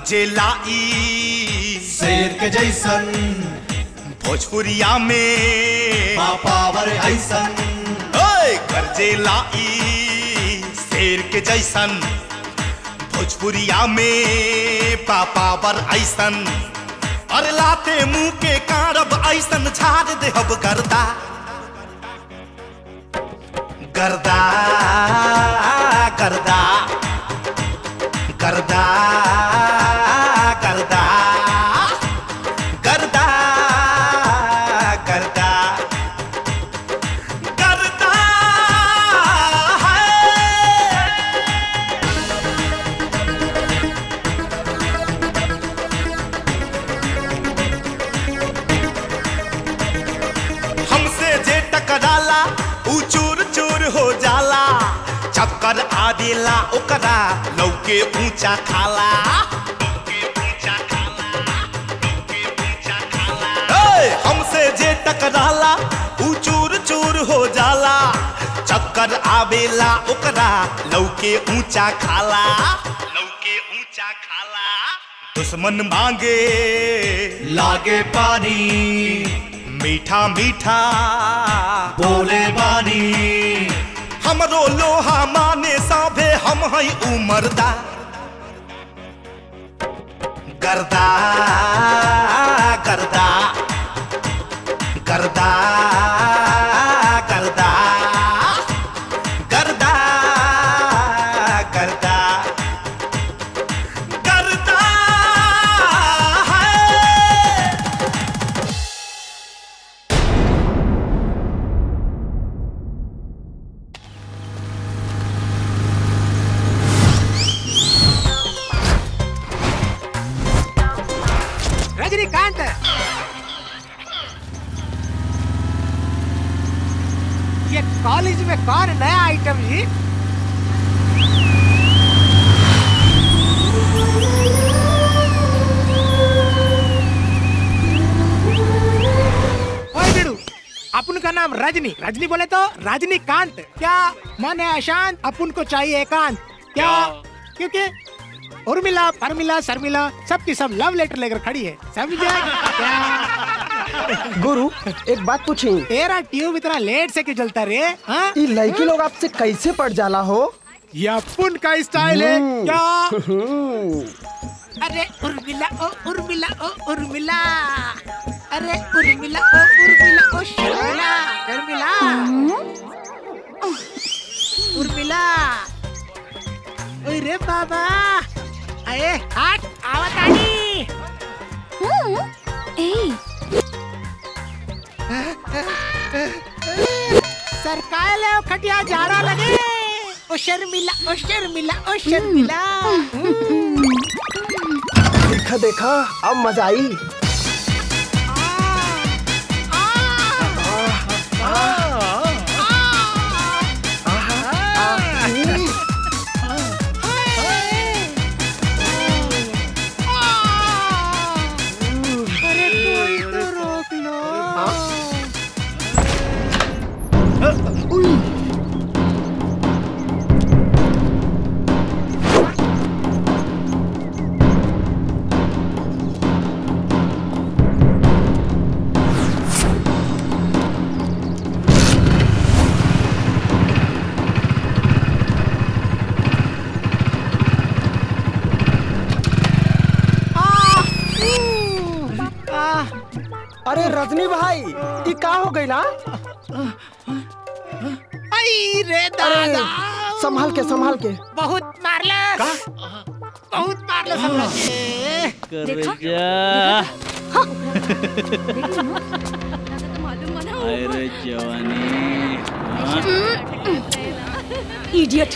गरजेला ई शेर के जैसन भोजपुरिया में पावर ऐसन ओए गरजेला ई शेर के जैसन भोजपुरिया में पापावर ऐसन अरे लाते मुंह के कारब ऐसन झाड़ देहब गर्दा गर्दा गर्दा गर्दा गर्दा गर्दा गर्दा गर्दा है हमसे जे टकराला ऊ चूर चूर हो जाला चक्कर आदेला ओकरा लौके ऊंचा खाला ए, हमसे जे टकराला ऊ चूर चूर हो जाला चक्कर आवेला ओकरा लौके ऊंचा खाला लौके ऊंचा खाला दुश्मन मांगे लागे पानी मीठा मीठा बोले बानी हमरो लोहा माने साभे हम हई उमरदा गर्दा गर्दा गर्दा गर्दा गर्दा गर्दा गर्दा है रजनीकांत ये कॉलेज में कौन नया आइटम जी ओए बिड़ू अपन का नाम रजनी रजनी बोले तो रजनीकांत क्या मन है अशांत अपन को चाहिए एकांत क्या क्योंकि उर्मिला परमिला शर्मिला सबकी सब लव लेटर लेकर खड़ी है समझे क्या गुरु एक बात पूछी तेरा ट्यूब इतना लेट से क्यों चलता रे हाँ? ये लड़की लोग आपसे कैसे पड़ जाला हो ये अपन का स्टाइल है हम्म। क्या हम्म, अरे उर्मिला ओ उर्मिला ओ उर्मिला अरे उर्मिला ओ उर्मिला ओ शर्मिला शर्मिला उर्मिला अरे बाबा अरे हट आवत आनी सरकाय ले खटिया जाड़ा लगे ओ शर्मिला ओ शर्मिला ओ शर्मिला देखा देखा अब मजा आई अरे कोई तो रोक लो अरे रजनी भाई ये का हो गई ना आई रे अरे दादा संभाल के संभाल के बहुत मारलस बहुत मारलस हमरा के अरे जवानी इडियट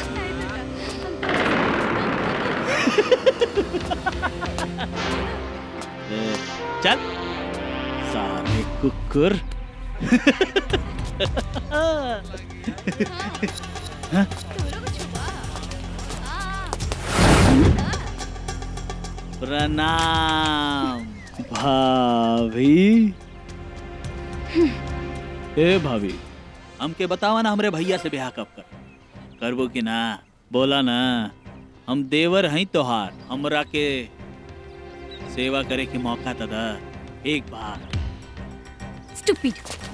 ए, चल साले कुकुर प्रणाम भाभी ए भाभी हमके बतावा ना हमरे भैया से ब्याह कब कर करबो कि ना बोला ना हम देवर हई तोहार हमरा के सेवा करे के मौका तो दा एक बार स्टूपिड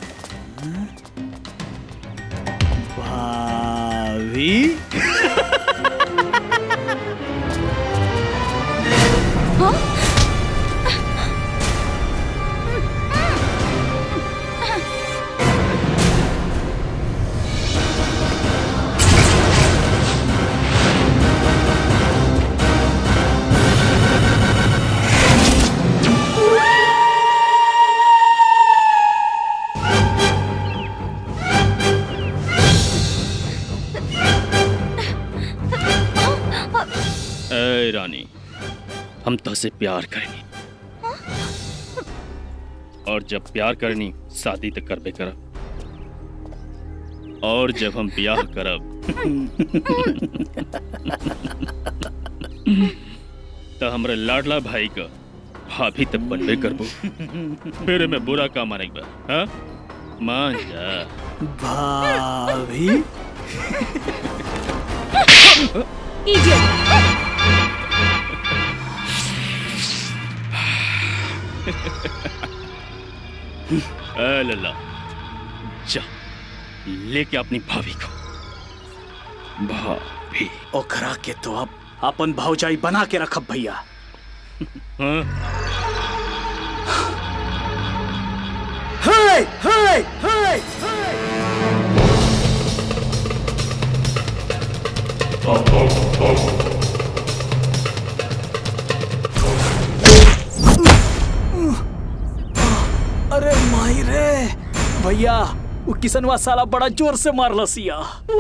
भाभी ए रानी हम तुझसे प्यार करेनी और जब प्यार करनी शादी तक करबे करब और जब हम ब्याह करब तो हमरे लाडला भाई का भाभी तक बनबे करबो फिर मैं बुरा का माने बा हाँ मान जा भाभी इडियट ए लल्ला जा लेके अपनी भाभी को भाभी ओखरा के तो अब अपन भौजाई बना के रखब भैया हाँ Hey! Hey! Hey! अरे माई रे भैया वो किसनवा साला बड़ा जोर से मारल सिया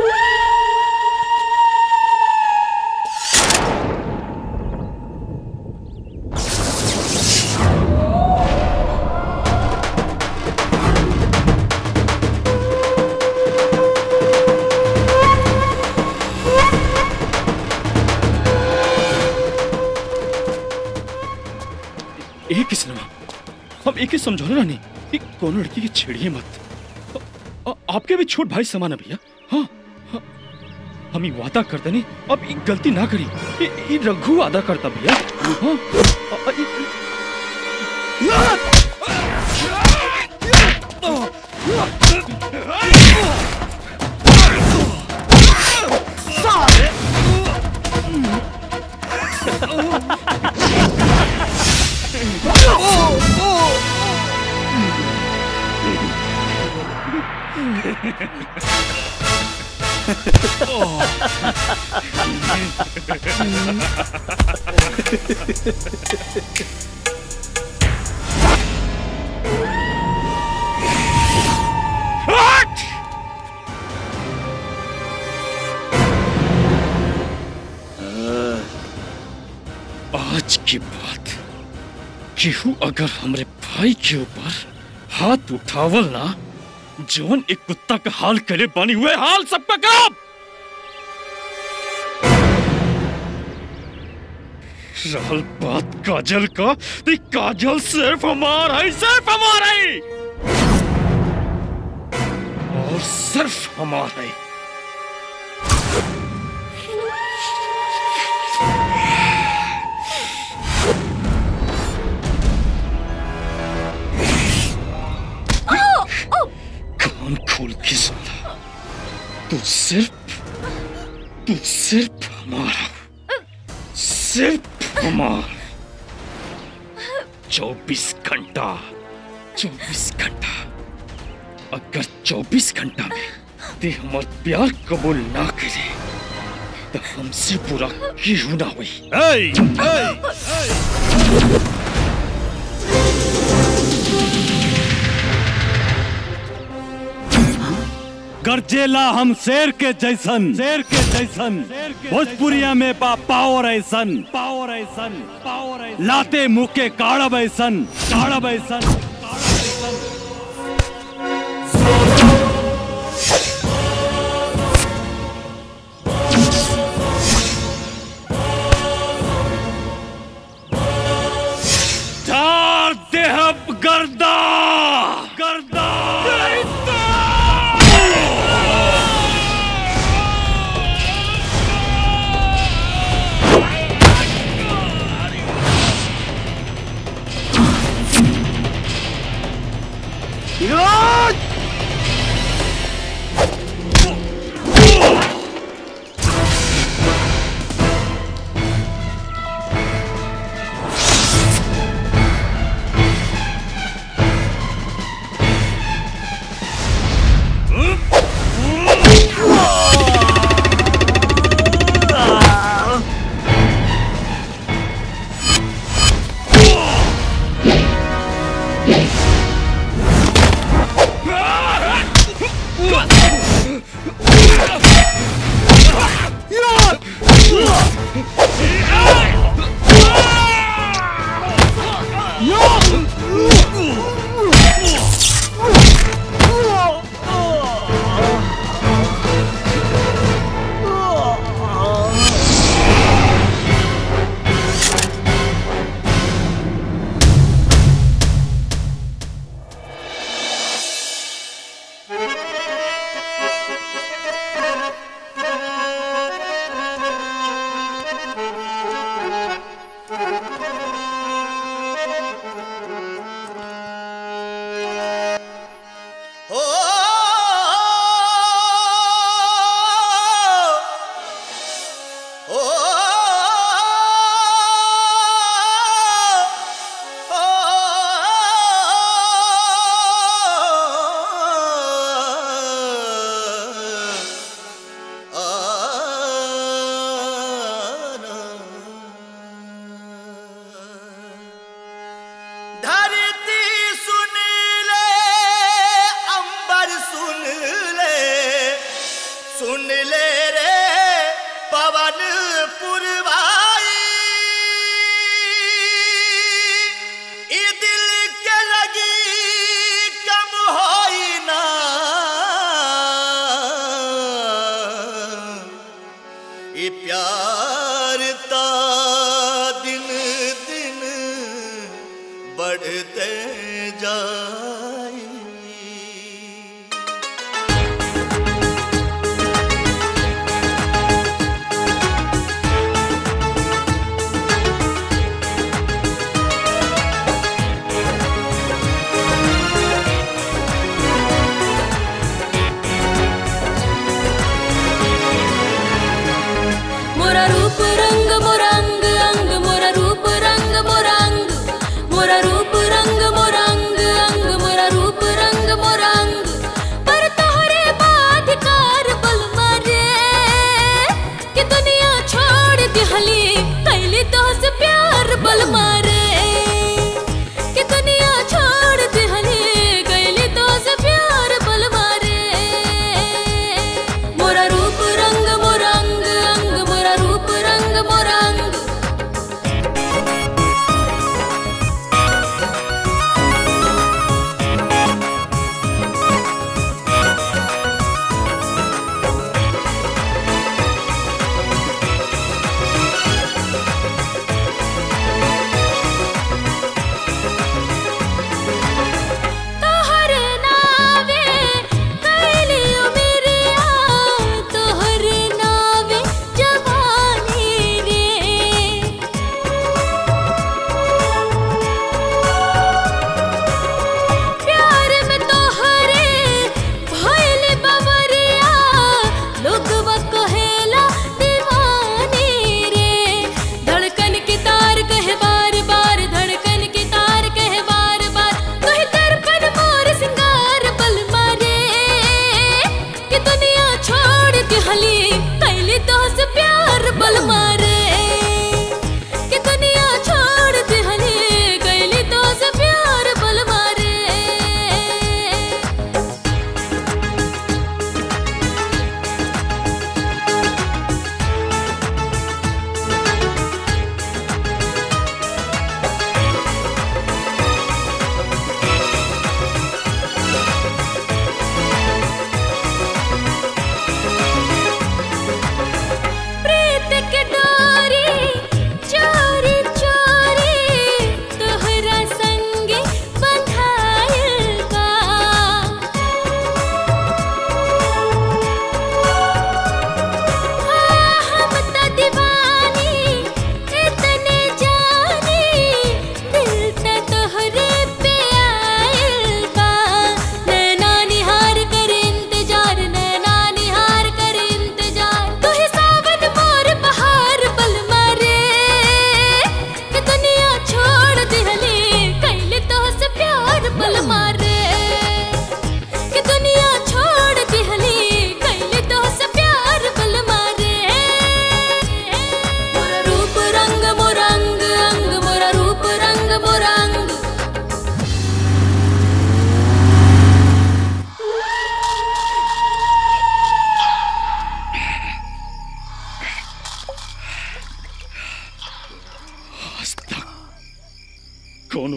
एक ही सिनेमा हम एक ही समझौले रहनी कि कोनो लड़की की छेड़िए मत अ- अ- आपके भी छोट भाई समान है भैया हाँ हाँ। हम ये वादा करते नहीं अब ये गलती ना करी ये, ये रघु वादा करता भैया हाँ अ- अ- ये- आज की बात केहू अगर हमरे भाई के ऊपर हाथ उठावल ना जवन एक कुत्ता का हाल करे बानी हुए हाल सबका करब रहल बात काजल का तो ये काजल सिर्फ हमारा है सिर्फ हमारा है और सिर्फ हमारा है कान खोल के सुना तू सिर्फ तू सिर्फ हमारा सिर्फ हमारा चौबीस घंटा चौबीस घंटा अगर चौबीस घंटा में ते हमार प्यार कबूल ना करे तो हमसे बुरा क्यों ना हुई गरजेला हम शेर के जैसन शेर के जैसन भोजपुरिया में बा पावर ऐसन पावर ऐसन पावर ऐसन लाते मुंह के काड़ब ऐसन काड़ब ऐसन चार देहब गर्दा गर्दा Ah!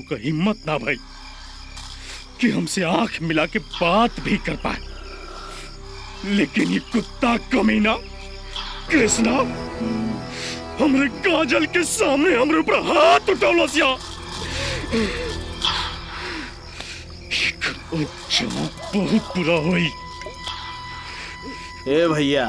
का हिम्मत ना भाई कि हमसे आंख मिला के बात भी कर पाए लेकिन ये कुत्ता कमीना कृष्णा हमरे काजल के सामने हमरे ऊपर हाथ उठौलस या एकर अंजाम बहुत बुरा होई ए भैया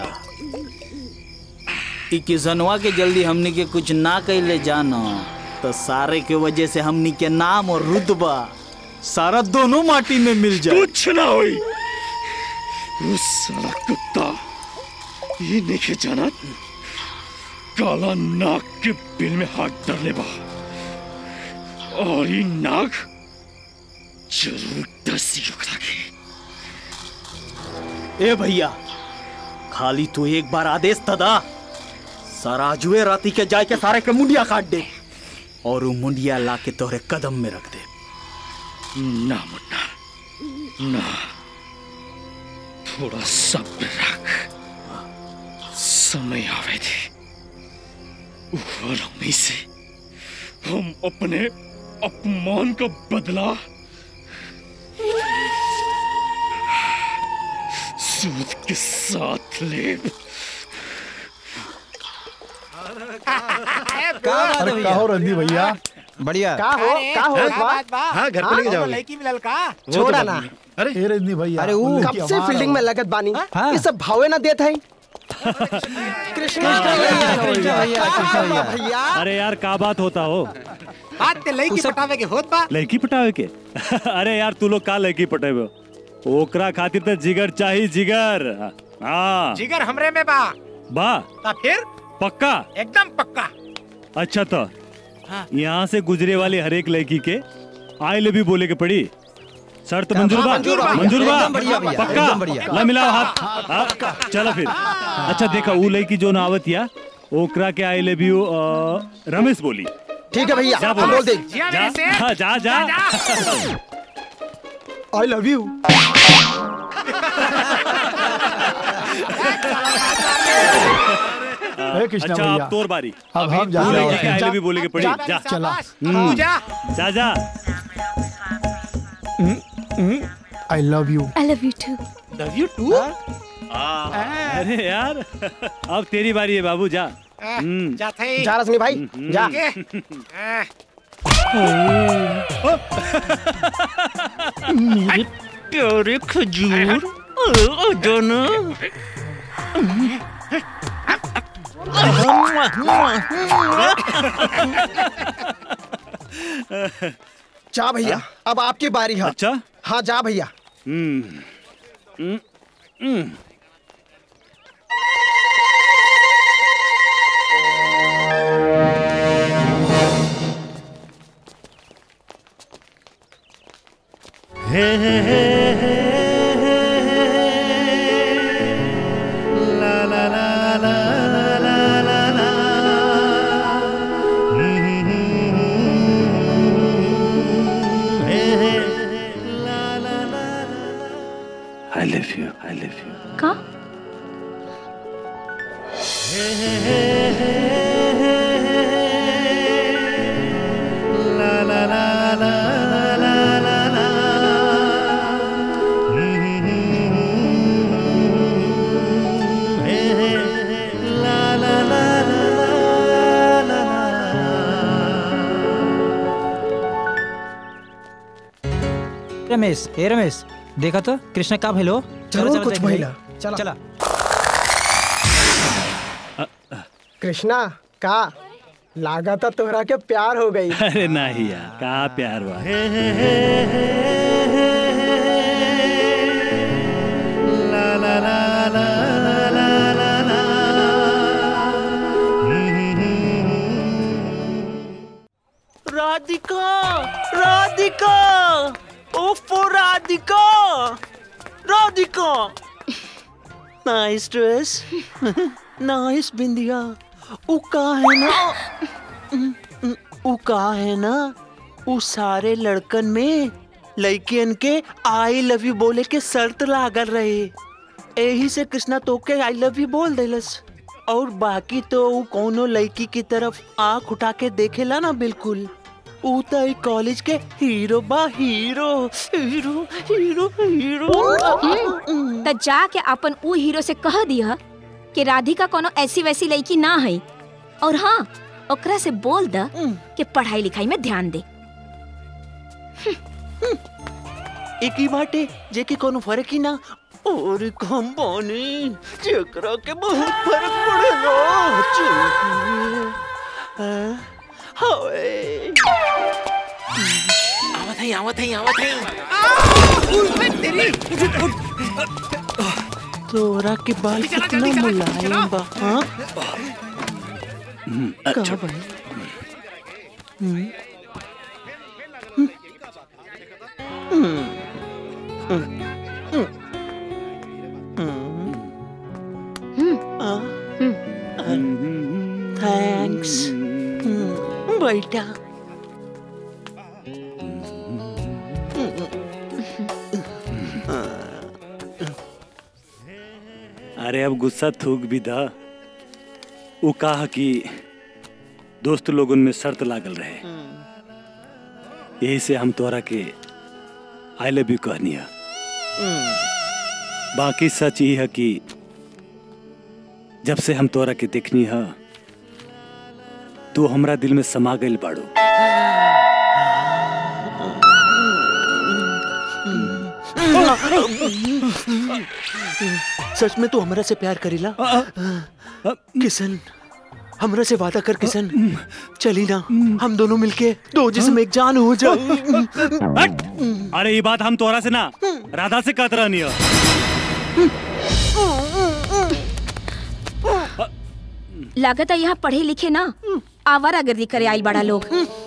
ई किसनवा के जल्दी हमनी के कुछ ना कैले जाना तो सारे के वजह से हमनी के नाम और रुतबा सारा दोनों माटी में मिल जाए कुछ ना होई उस साला कुत्ता ये नहीं जाना काला नाग के बिल में हाथ डालने बा और ये नाग जरूर दसी उखड़ा के ए भैया खाली तू एक बार आदेश तदा सराजुए राती के जाय के सारे के मुंडिया काट दे और वो मुंडिया ला के तोहरे कदम में रख दे ना मुन्ना ना थोड़ा सब्र रख समय आवे थे उम्मीद से हम अपने अपमान का बदला सूद के साथ ले अरे का हो रंदी भैया बढ़िया का हो का हो क्या बा? बात बा हाँ, घर पे लेके वो जाओगे। लड़की मिलल का छोड़ा ना अरे हे रंदी भैया अरे वो उल्लेख कब किया, से हमारा फील्डिंग में लगत बानी ये सब भावे ना देत है कृष्ण भैया भैया अरे यार का बात होता हो बात ते लड़की पटावे के होत बा लड़की पटावे के अरे यार तू लोग का लड़की पटेबे हो? ओकरा खातिर तो जिगर चाहिए जिगर हाँ जिगर हमरे में बा बा ता फिर पक्का एकदम पक्का अच्छा तो हाँ। यहाँ से गुजरे वाली हर एक लड़की के आई लव यू बोले के पड़ी शर्त मंजूर बा मंजूर बा। मंजूर बा एकदम बढ़िया भैया, पक्का एकदम बढ़िया। ला मिलाओ हाथ हाँ, चलो फिर अच्छा देखा वो लड़की जो नावत या ओकरा के आई लव यू रमेश बोली ठीक है भैया जा हम बोल दे जिया जा मेरे से हाँ, जा जा आई लव यू हे कृष्णा अच्छा भैया अब तोर बारी अब हम जा वो रहे लड़की के आई हैं लव यू बोले के पड़ी जा चला तू जा जा जा I love you I love you too love you too अरे यार अब तेरी बारी है बाबू जा हम्म। जा थे जा रश्मि भाई जा के आ, प्यारे खजूर जाना जा भैया अब आपकी बारी है अच्छा हाँ जा भैया हम्म हम्म, हम्म। I love you. I love you. का रमेश ए रमेश देखा तो कृष्ण का भेलो जरूर कुछ भैया चला चला कृष्णा का लागत तोहरा के प्यार हो गई अरे नहीं यार का प्यार हुआ राधिका राधिका ओफो Radhika Radhika nice dress nice बिंदिया उ का है ना उ का है ना उ सारे लड़कन में लड़कियन के आई लव यू बोले के शर्त लागल रहे यही से कृष्णा तो के आई लव यू बोल देलस और बाकी तो उ कोनो लड़की की तरफ आंख उठा के देखेला ना बिल्कुल ऊ तो ई कॉलेज के हीरो बा हीरो हीरो हीरो हीरो त जाके अपन ऊ हीरो से कह दिया कि राधिका कोनो ऐसी वैसी लड़की ना है और हाँ ओकरा से बोल द कि पढ़ाई लिखाई में ध्यान दे एक ही बाटे जेके कोनो फर्क ही ना और हम बानी जेकरा के बहुत फर्क पड़ेगा चुप हाँ, हाय आवत है आवत है आवत है तेरी तोरा के बाल जल्दी चला, कितना जल्दी चला, मुलायम चला। बा हाँ कहाँ भाई हम्म। हम्म। हम्म। हम्म। हम्म। आ, आ, थैंक्स हम्म, बेटा अरे अब गुस्सा थूक भी दा वो कहा कि दोस्त लोगन में शर्त लागल रहे यही से हम तोरा के आई लव यू कहनी है बाकी सच ही है कि जब से हम तोरा के देखनी है तू हमरा दिल में समा गइल बाड़ू सच में तू हमरा से प्यार करेला किशन हमरा से वादा कर किशन चली ना हम दोनों मिलके दो जिसम एक जान हो जाए अरे ये बात हम तोरा से ना राधा से कहत रहनी है लागत है यहाँ पढ़े लिखे ना आवारागर्दी करे आई बड़ा लोग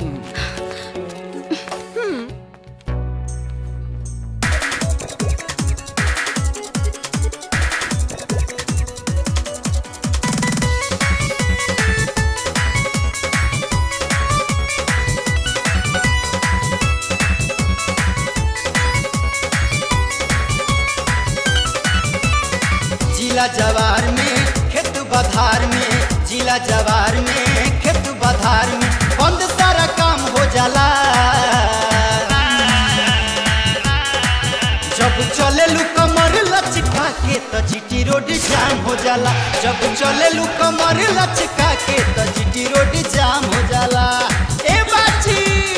जिला जवार में खेत बधार में जिला जवार में खेत बधार में बंद सारा काम हो जाला जब चले लू कमर लचका के तो जीटी रोड जाम हो जाला जब चले लू कमर लचका के तो जीटी रोड जाम हो जाला ए बाची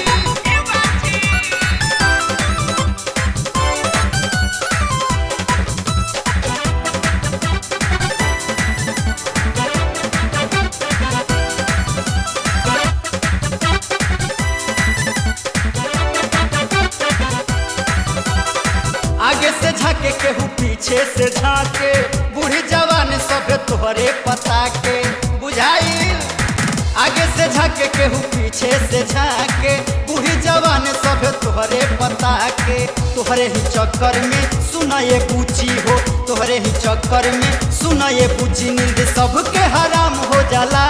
आगे से झाके केहू पीछे से झाके बूढ़ी जवान सब तोहरे पता के बुझाइल आगे से झाके केहू पीछे से झाके बूढ़ी जवान सब तोहरे पता के तोहरे ही चक्कर में सुना ये पूछी हो तोहरे ही चक्कर में सुना ये पूछी नींद सबके हराम हो जाला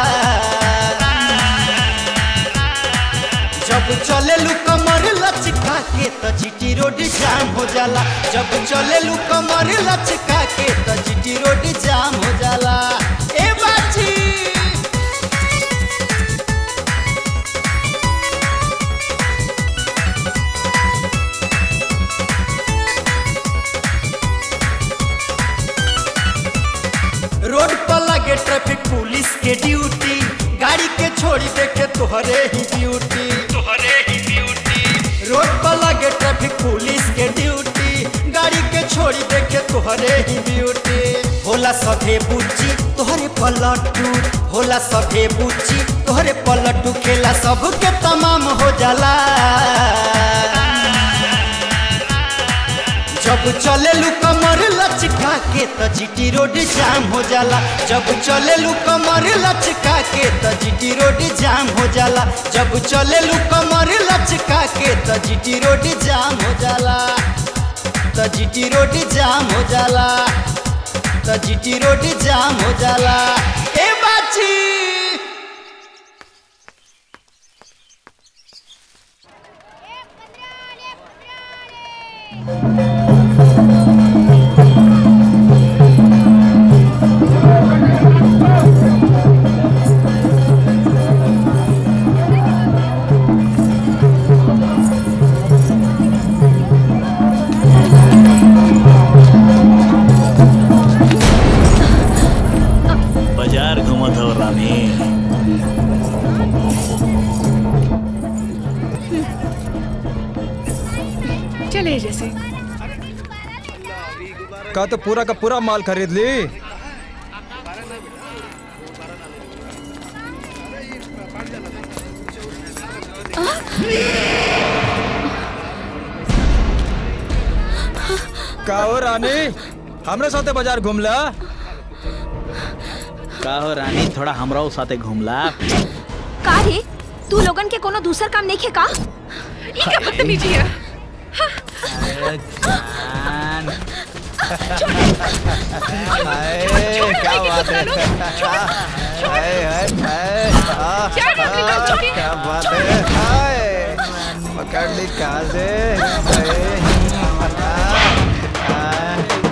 जब चले लू कमर लचका के तो जीटी रोड जाम हो जाला जब चले लू कमर लचका के तो जीटी रोड जाम हो जाला ए बाची रोड पर लगे ट्रैफिक पुलिस के ड्यूटी गाड़ी के छोड़ी देखे तोहरे ही ब्यूटी तोहरे ही ब्यूटी रोड पर लगे ट्रैफिक पुलिस के ड्यूटी गाड़ी के छोड़ी देखे तोहरे ही ब्यूटी होला सभे बुच्ची तोहरे पलटू होला सभे बुच्ची तोहरे पलटू खेला सबके तमाम हो जाला जब चले लू कमर लचका के तो जीटी रोड जाम हो जाला जब चले लू कमर लचका के तो जीटी रोड जाम हो जाला जब चले लू कमर लचका के तो जीटी रोड जाम हो जाला तो जीटी रोड जाम हो जाला तो जीटी रोड जाम हो जाला ए बाची का तो पूरा का पूरा माल खरीद ली का हो रानी हमरे साथे बाजार घूमला का हो रानी थोड़ा हमराओ साथे घूमला का रे तू लोगन के कोनो दूसर काम नहीं खे का ये क्या बदतमीजी है अरे जान हाय, क्या बात है हाय, हाय, हाय, आ, क्या बात है, आ, छोटी? क्या बात है हाय, पकड़ ली कहाँ से हाय, आ, आ,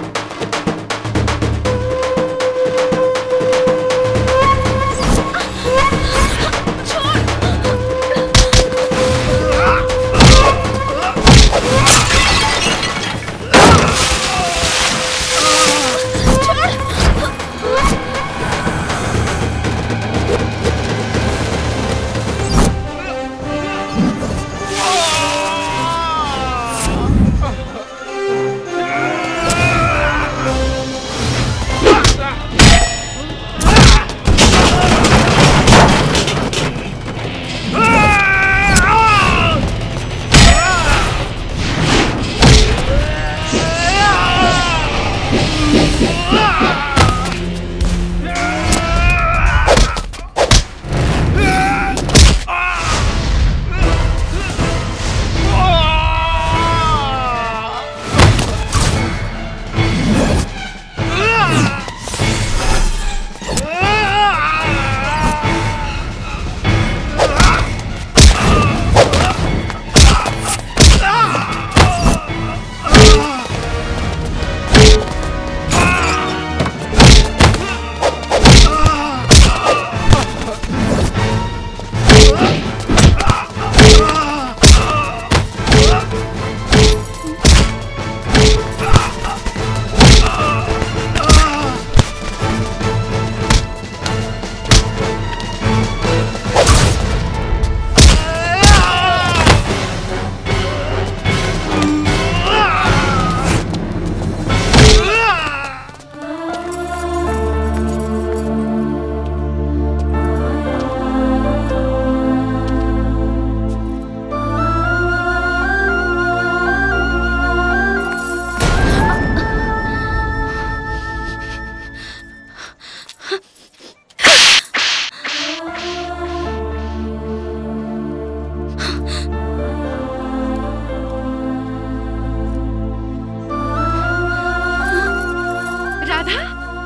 राधा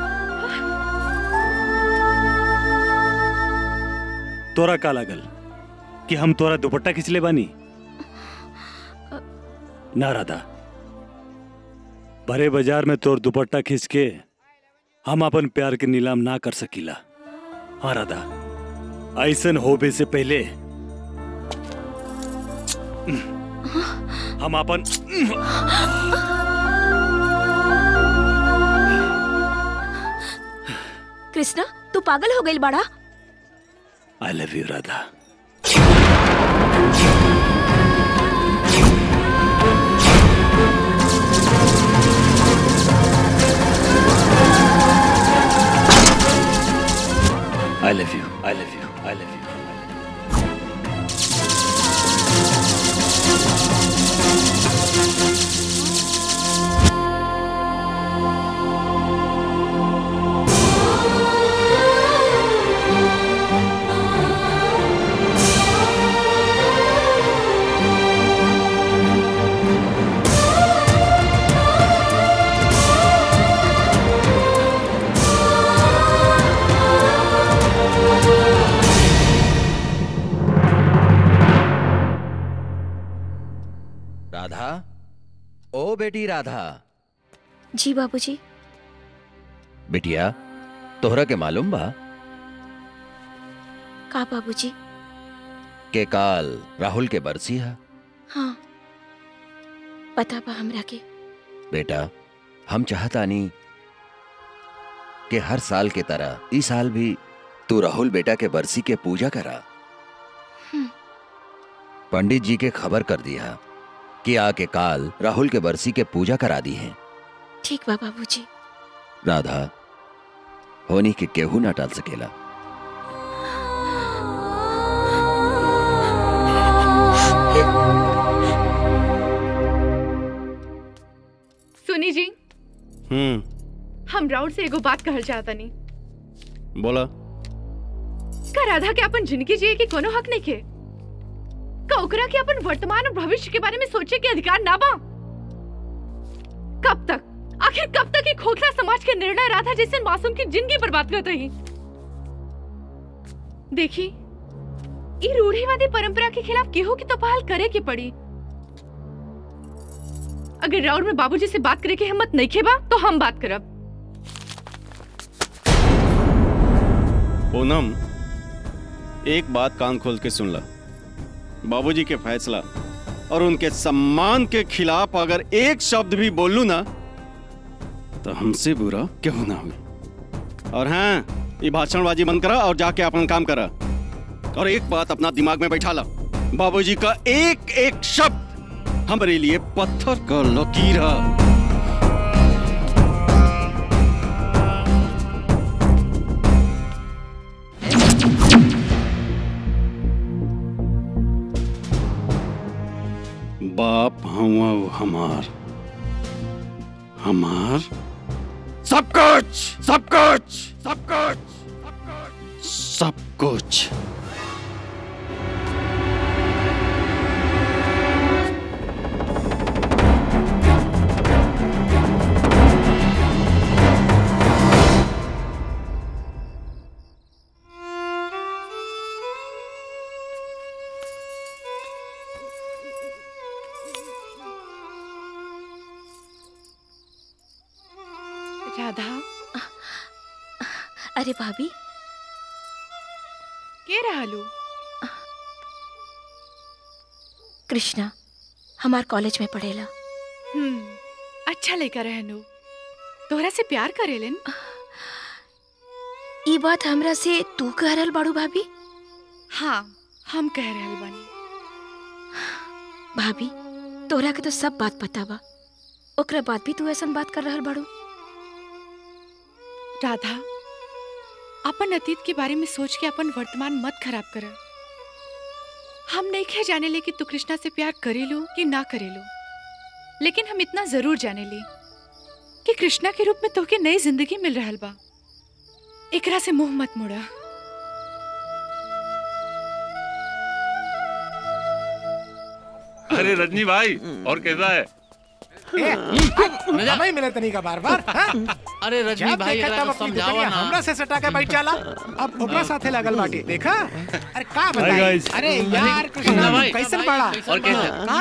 तोरा का लागल कि हम तोरा दुपट्टा खिंचले बानी ना राधा बड़े बाजार में तोर दुपट्टा खींच के हम अपन प्यार के नीलाम ना कर सकीला हाँ राधा ऐसन होबे से पहले हम अपन कृष्णा तू पागल हो गई बड़ा I love you Radha I love you I love you I love you Radha ओ बेटी राधा जी बाबूजी बिटिया तोहरा के मालूम बा का बाबूजी के काल राहुल के बरसी है हाँ पता बा हमरा के बेटा हम चाहतानी कि हर साल के तरह इस साल भी तू राहुल बेटा के बरसी के पूजा करा हम्म। पंडित जी के खबर कर दिया कि आके काल राहुल के बरसी के पूजा करा दी है ठीक बा बाबूजी राधा होनी के केहू ना टाल सकेला सुनी जी हम्म हम राउड से एगो बात कहल चाहता नहीं बोला का राधा के अपन जिंदगी जिए के कोनो हक नहीं के का ओकरा के अपन वर्तमान और भविष्य के बारे में सोचे के अधिकार ना बा कब तक आखिर कब तक ये खोखला समाज के निर्णय राधा जैसे मासूम की जिंदगी बर्बाद करते रही देखी ये रूढ़िवादी परंपरा के खिलाफ केहू की तो पहल करे की पड़ी अगर राउड में बाबूजी से बात करे की हिम्मत नहीं खेबा तो हम बात करब पूनम एक बात कान खोल के सुन ला बाबूजी के फैसला और उनके सम्मान के खिलाफ अगर एक शब्द भी बोलूं ना तो हमसे बुरा क्यों ना हुई और हाँ ये भाषणबाजी बंद करा और जाके अपन काम करा और एक बात अपना दिमाग में बैठा ला बाबूजी का एक एक शब्द हमारे लिए पत्थर का लकीर है बाप हुआ वो हमार हमार सब कुछ सब कुछ सब कुछ सब कुछ राधा अरे भाभी के रहलू कृष्णा हमार कॉलेज में पढ़ेला हम्म अच्छा लेकर रहनू तोहरा से प्यार करेलन ई बात हमरा से तू कह रहल बाड़ू भाभी हाँ हम कह रहल बानी भाभी तोहरा के तो सब बात पता बा ओकरा बाद भी तू ऐसन बात कर रहल बाड़ू राधा अपन अतीत के बारे में सोच के अपन वर्तमान मत खराब कर हम नहीं खे जाने ले कि तू कृष्णा से प्यार करेलू कि ना करेलू लेकिन हम इतना जरूर जाने ले कि कृष्णा के रूप में तोहके नई जिंदगी मिल रहल बा एकरा से मुंह मत मोड़ा अरे रजनी भाई और कैसा है हमें मिले तनी का बार बार अरे रजनी जब भाई, देखा एकरा तब के अपनी समझावा दुकनिया ना। हमरा से सटा के बैठ जाला अब ओकरा साथे लगल बाटी देखा अरे का Hi, बताई guys. अरे यार कृष्णा कृष्णा भाई, कैसन बड़ा और कैसे? कहाँ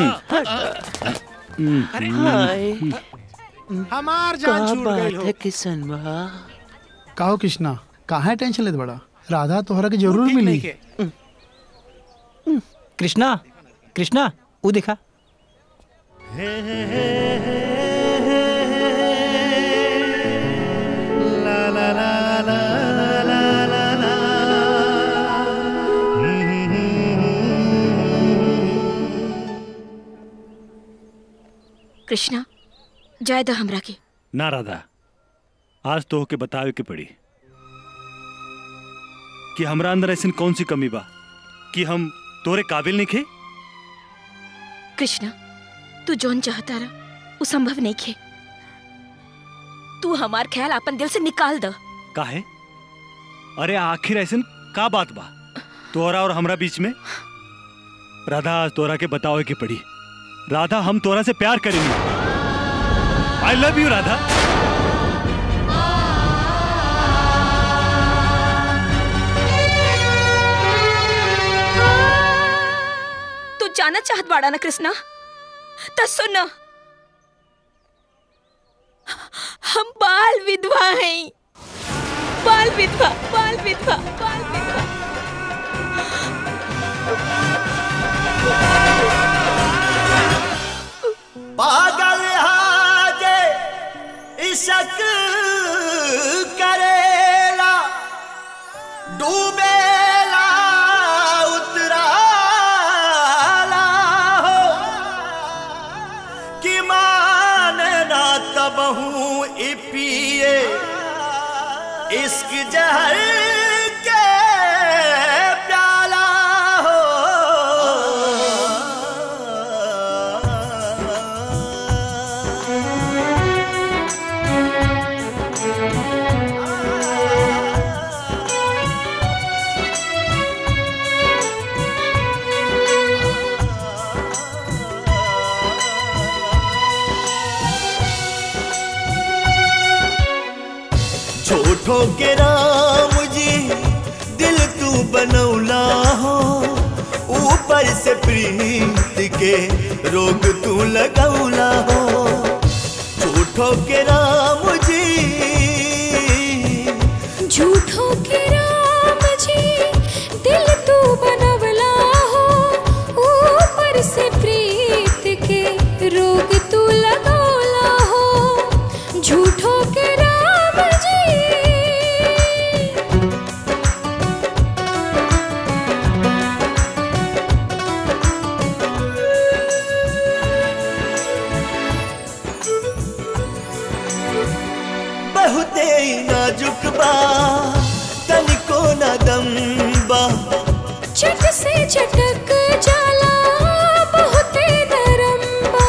रही अरे हाय हमार का जान छूट बात गई है हो किशन बा काहो कृष्णा कहाँ है टेंशन लेत बड़ा राधा तोहरा के जरूर मिली कृष्णा कृष्णा वो देखा कृष्णा जाय दो हमरा के ना राधा आज तो होके बतावे के पड़ी कि हमरा अंदर ऐसी कौन सी कमी बा कि हम तोरे काबिल नहीं खे कृष्णा तू जौन चाहता रहा वो संभव नहीं खे तू हमार ख्याल अपन दिल से निकाल द काहे अरे आखिर ऐसन का बात बा तोरा और हमरा बीच में राधा आज तोरा के बतावे के पड़ी राधा हम तोरा से प्यार करेंगे आई लव यू राधा तू जाना चाहत बाड़ा ना कृष्णा तो सुन हम बाल विधवा हैं बाल विधवा बाल विधवा बाल विधवा पागल हाजे इशक करेला डूबेला उतराला हो कि माने ना तबहू पिए इश्क जहर के प्याला हो छोटो के राम जी दिल तू बनौला हो ऊपर से प्रीत के रोग तू लगौला हो छोटो के राम जी झूठों के राम जी दिल तू बनवला हो ऊपर से प्रीत के रोग तू लगौला हो झूठों के राम जी बहुते ही नाजुक बा तनिको ना दम बा चट से चटक जाला बहुते नरम बा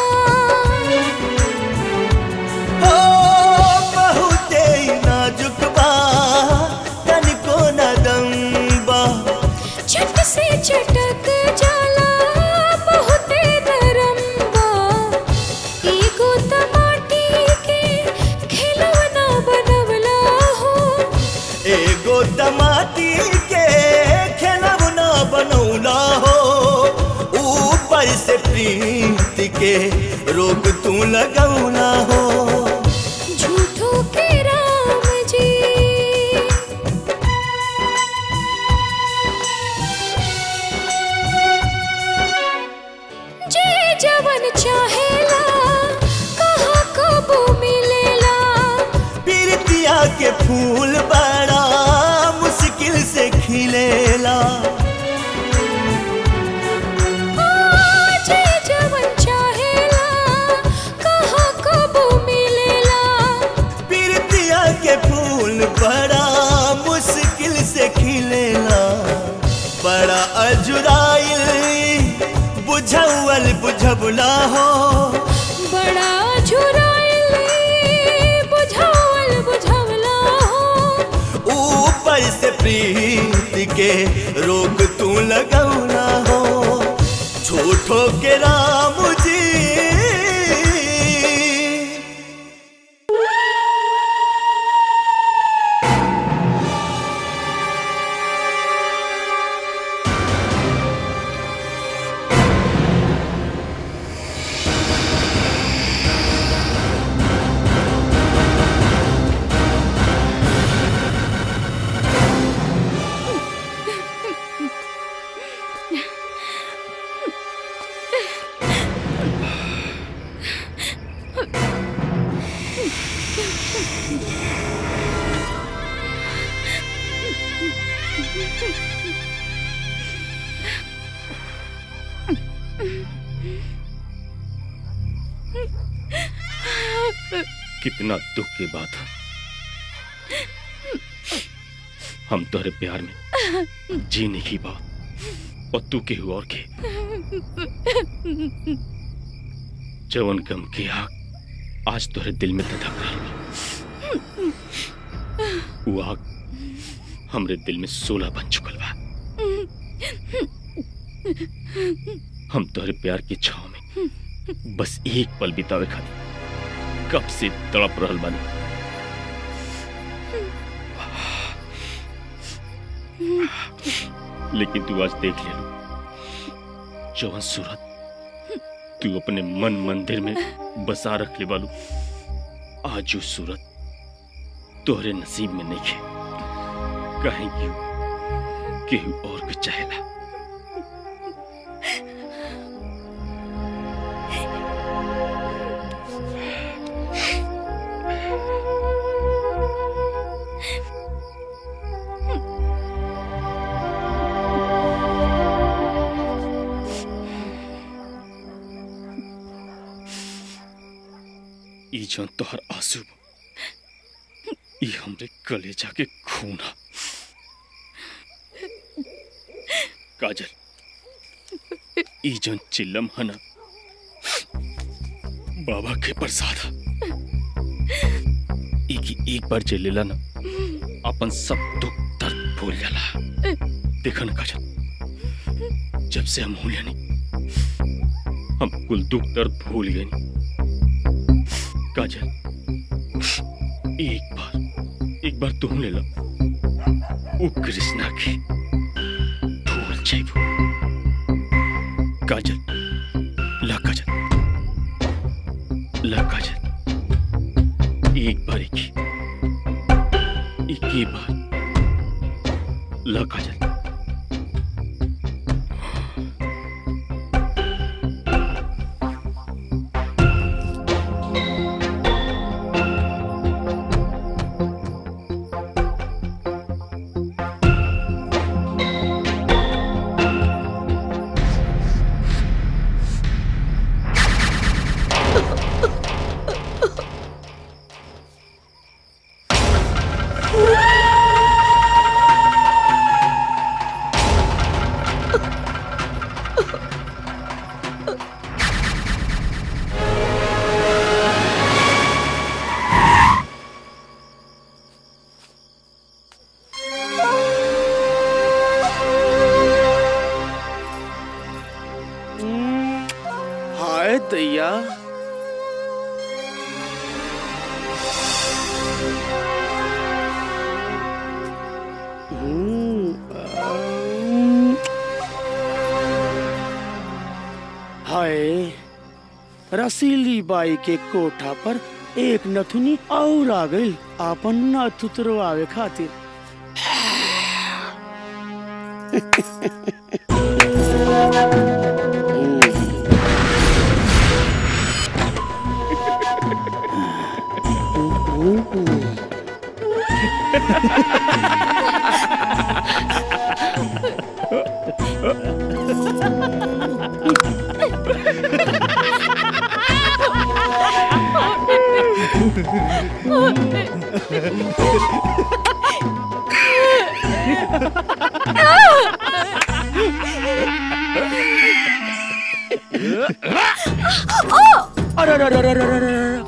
हो बहुते ही नाजुक बा तनिको ना दम बा चट से चटक जाला बहुते नरम बा एगो टमाटी के खिलौना बनवला हो एगो टमाटी के खेलवना बनौला हो ऊपर से प्रीत के रोग तू लगौला हो झूठों के राम जी जे जवन चाहेला कहाँ कबो मिलेला पीरतिया के फूल बड़ा मुश्किल से खिलेला जे जवन चाहेला कहाँ कबो मिलेला पीरतिया के फूल बड़ा मुश्किल से खिलेला बड़ा अजुराइल बुझौल बुझबला हो बड़ा झुराइल बुझावल बुझावला हो ऊपर से प्रीत के रोग तू लगौला हो झूठो के राम जी कितना दुख की बात है हम तोहरे प्यार में जी नहीं बा और तू केहू और के जवन गम की आग आज तोहरे दिल में धधक रही वो आग हमरे दिल में सोलह बन चुकल बा हम तोहरे प्यार की छाव में बस एक पल बितावे खाली कब से तड़प रहल बानी लेकिन तू आज देख ले जवन सूरत तू अपने मन मंदिर में बसा रख ले बालू आज जो सूरत तोहरे नसीब में नहीं है कहीं क्यों केहू और के चाहेला ई जौन तोहर आंसू ये हमरे कलेजा के खून है काजल ई जन चिल्लम है ना बाबा के प्रसाद है ई की एक बार चिल्लेला ना अपन सब दुख दर्द भूल जाला देखा ना काजल जब से हम हुए नहीं हम कुल दुख दर्द भूल गए नहीं काजल एक बार एक बार तुम ले लो वो कृष्णा की भूल जाइबो काजल ला काजल ला काजल एक बार एक ही एक ही बार ला काजल हाय दैया हाय रसीली बाई के कोठा पर एक नथुनी और आ गई आपन नथ उतरवावे खातिर अरे अरे अरे अरे अरे अरे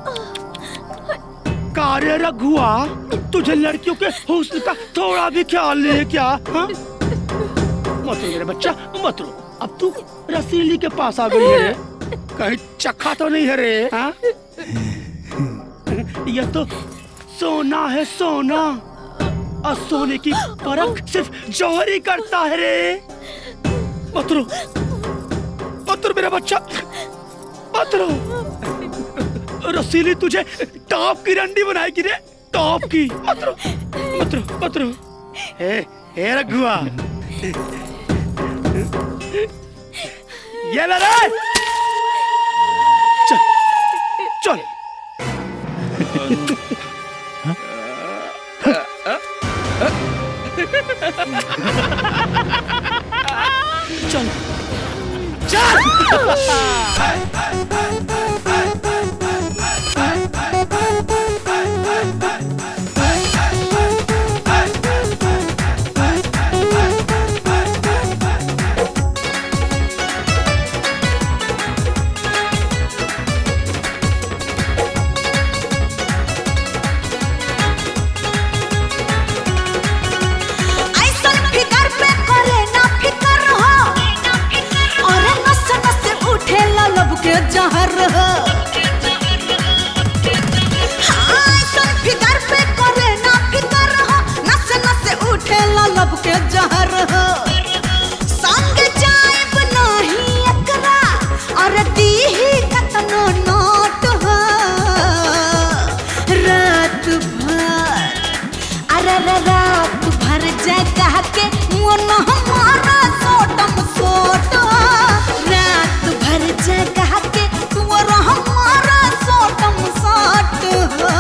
कार्य रघुआ तुझे लड़कियों के हुस्न का थोड़ा भी ख्याल नहीं है क्या हाँ? मत रो मेरे बच्चा मत रो अब तू रसीली के पास आ गई है रे कहीं चखा तो नहीं है रे हाँ? यह तो सोना है सोना और सोने की परख सिर्फ जौहरी करता है रे मत रो मत रो मेरा बच्चा मत रो रसीली तुझे टॉप की रंडी बनाएगी रे टॉप की मत रो मत रो मत रो हे हे रघुआ ये ले रे चल चल चल ऐसन फिकर पे करे ना फिकर हो और नस नस उठे लब के जहर हो हाँ, ऐसन फिकर पे करे ना फिकर हो नस नस उठे लब के जहर हो संग जाएब नाही एकरा और दीही कतनो नोट हो रात भर अरे रे रात भर जगह के मन हमारा सोटम सोट रात भर जगह के तुअर हमारा सोटम सोट हो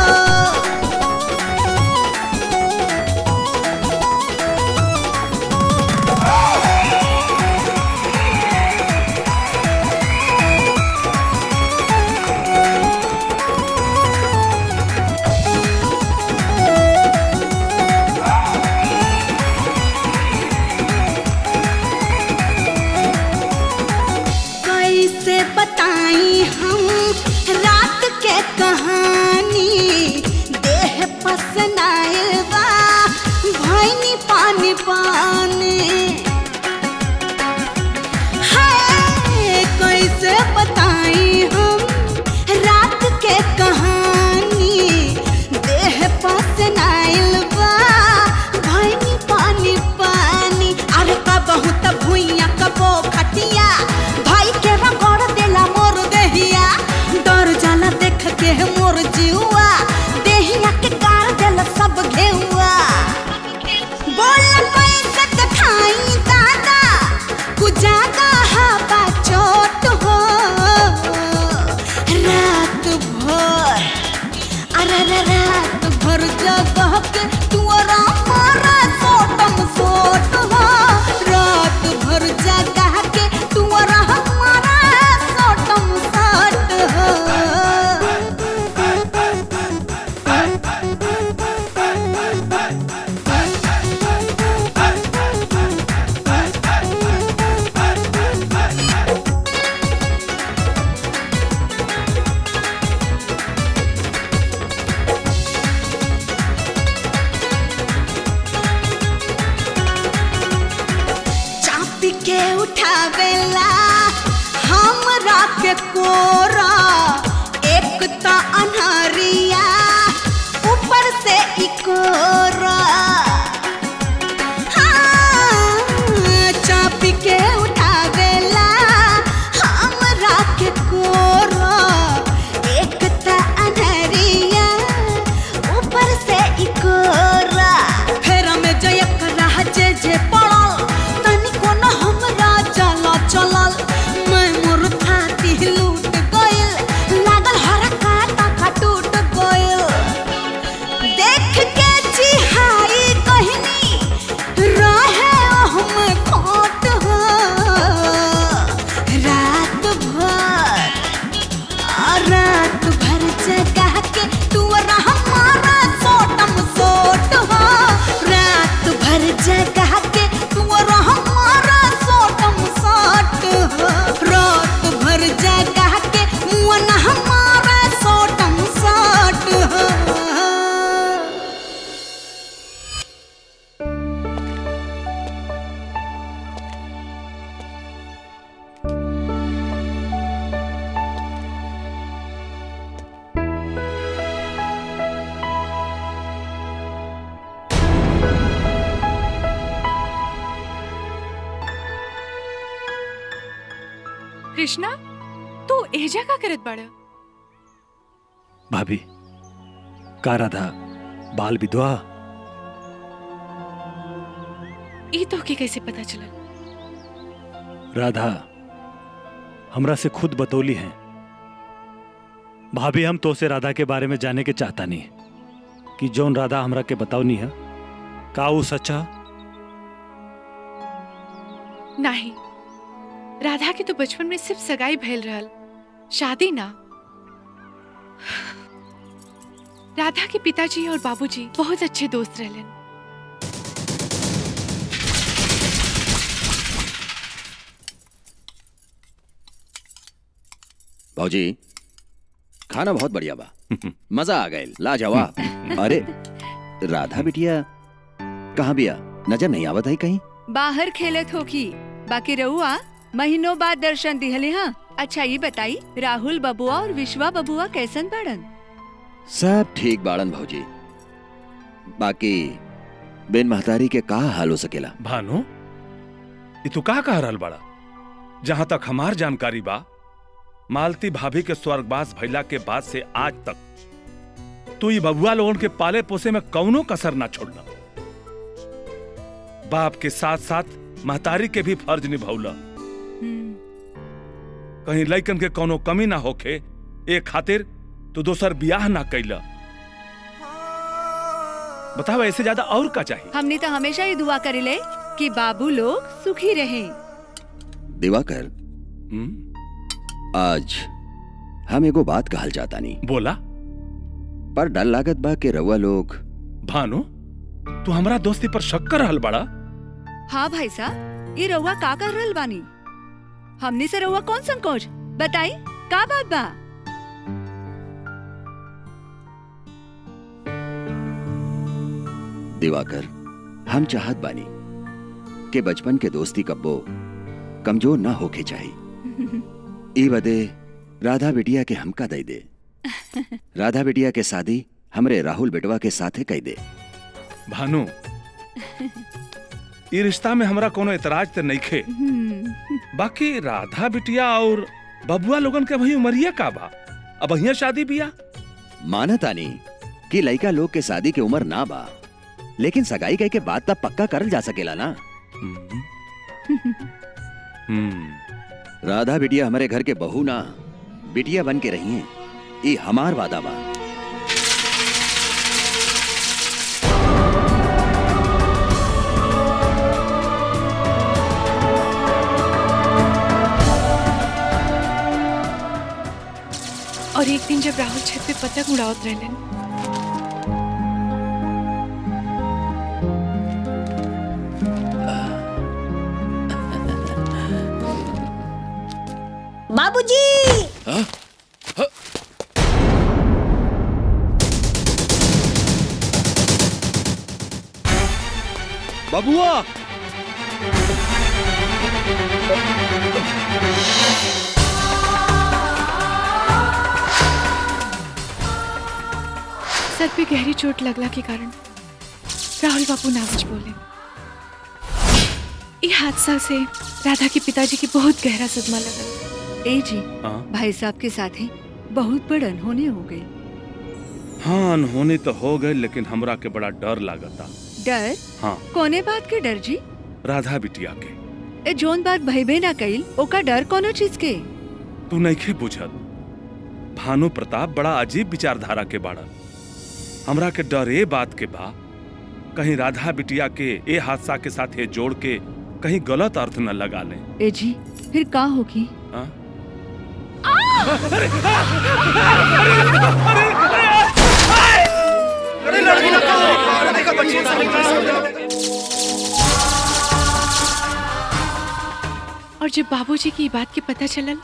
जीवा देहिया के कार दिल सब घेउआ बोल कैसे दिखाई दादा कुजागा हवा चोट हो रात भर अरे रे रात भर जगह के तुअरा मारा सोटम सोट हो रात भर जगह के तुअरा मारा सोटम सोट हो चापी के उठावेला हमरा के कोरा एक त अनहरिया ऊपर से इकोरा हाँ, चापी के उठावेला हमरा के कोरा एक त अनहरिया ऊपर से इकोरा फेर में जयक रह जे जे पड़ल तनिको न हमरा चला चलल मैं मोर थाती लूट गइल लागल हरा काटा का टूट गइल देख के चिहाई कहनी रहे हम खोट हो रात भर आ रात भर जगह के तू हमारा सोटम सोट हो रात भर जगह के तू हमारा सोटम सोट हो रात भर जगह के मुअन हमारा सोटम सोट हो कृष्णा तू एजा का करत बाड़ा भाभी का राधा बाल विधवा ई तो के कैसे पता चला राधा हमरा से खुद बतौली है भाभी हम तो से राधा के बारे में जाने के चाहता नहीं कि जौन राधा हमरा के बतावनी है का वो सच्चा नहीं राधा के तो बचपन में सिर्फ सगाई भइल रहल शादी ना राधा के पिताजी और बाबूजी बहुत अच्छे दोस्त रहलन भौजी खाना बहुत बढ़िया बा मजा आ गए लाजवाब अरे राधा बिटिया कहाँ बिया नजर नहीं आवत है कहीं बाहर खेलत होगी बाकी रहुआ महीनों बाद दर्शन दिहले हाँ अच्छा ये बताई राहुल बबुआ और विश्वा बबुआ कैसन बाड़न सब ठीक बाड़न भौजी बाकी बिन महतारी के का हाल हो सकेला भानु ये तू का कह रहल बड़ा जहां तक हमार जानकारी बा मालती भाभी के स्वर्गवास भइला के बाद से आज तक तू ये बबुआ लोगन के पाले पोसे में कौनो कसर ना छोड़ला बाप के साथ साथ महतारी के भी फर्ज निभौला कहीं लइकन के कोनो कमी ना होखे ए खातिर तू दोसर बियाह ना कैला बताओ ऐसे ज्यादा और का चाहिए हमने तो हमेशा ही दुआ करेले कि बाबू लोग सुखी रहें दिवाकर आज हम एगो बात कहल जाता नहीं बोला पर डर लागत बा के रउआ लोग भानु तू हमरा दोस्ती पर शक कर रहल बड़ा हाँ भाई साहब ये रउआ का कर रहल बानी हमने से रउआ कौन संकोच बताई का बात बा दिवाकर हम चाहत बानी के बचपन के दोस्ती कब्बो कमजोर ना होके चाहिए ई बदे राधा बिटिया के हमका दई दे राधा बिटिया के शादी हमरे राहुल बेटवा के साथे कई दे भानु ई रिश्ता में हमरा कोनो एतराज ते नइखे बाकी राधा बिटिया और बबुआ लोगन के भई उमरिया का बा अब अहिया शादी बिया मानतानी कि लइका लोग के शादी के उम्र ना बा लेकिन सगाई कह के बात तब पक्का करल जा सकेला ना हम्म राधा बिटिया हमारे घर के बहू ना बिटिया बन के रही है ये हमार वादा बा और एक दिन जब राहुल छत पे पतंग उड़ावत रहलन बाबूजी बबुआ सर पे गहरी चोट लगला के कारण राहुल बाबू ना कुछ बोले ये हादसा से राधा के पिताजी की बहुत गहरा सदमा लगा ए जी हाँ भाई साहब के साथ ही बहुत बड़ अनहोनी हो गई हाँ अनहोनी तो हो गए लेकिन हमरा के बड़ा डर लागता डर हाँ कोने बात के डर जी राधा बिटिया के ए जोन बात भइबे ना कइल ओका डर कोनो चीज के तू नहीं बुझत भानु प्रताप बड़ा अजीब विचारधारा के बाड़ा हमरा के डर ए बात के बा कहीं राधा बिटिया के ए हादसा के साथ ये जोड़ के कहीं गलत अर्थ न लगा ले ए जी फिर का होगी हाँ? और जब बाबूजी की बात के पता चलल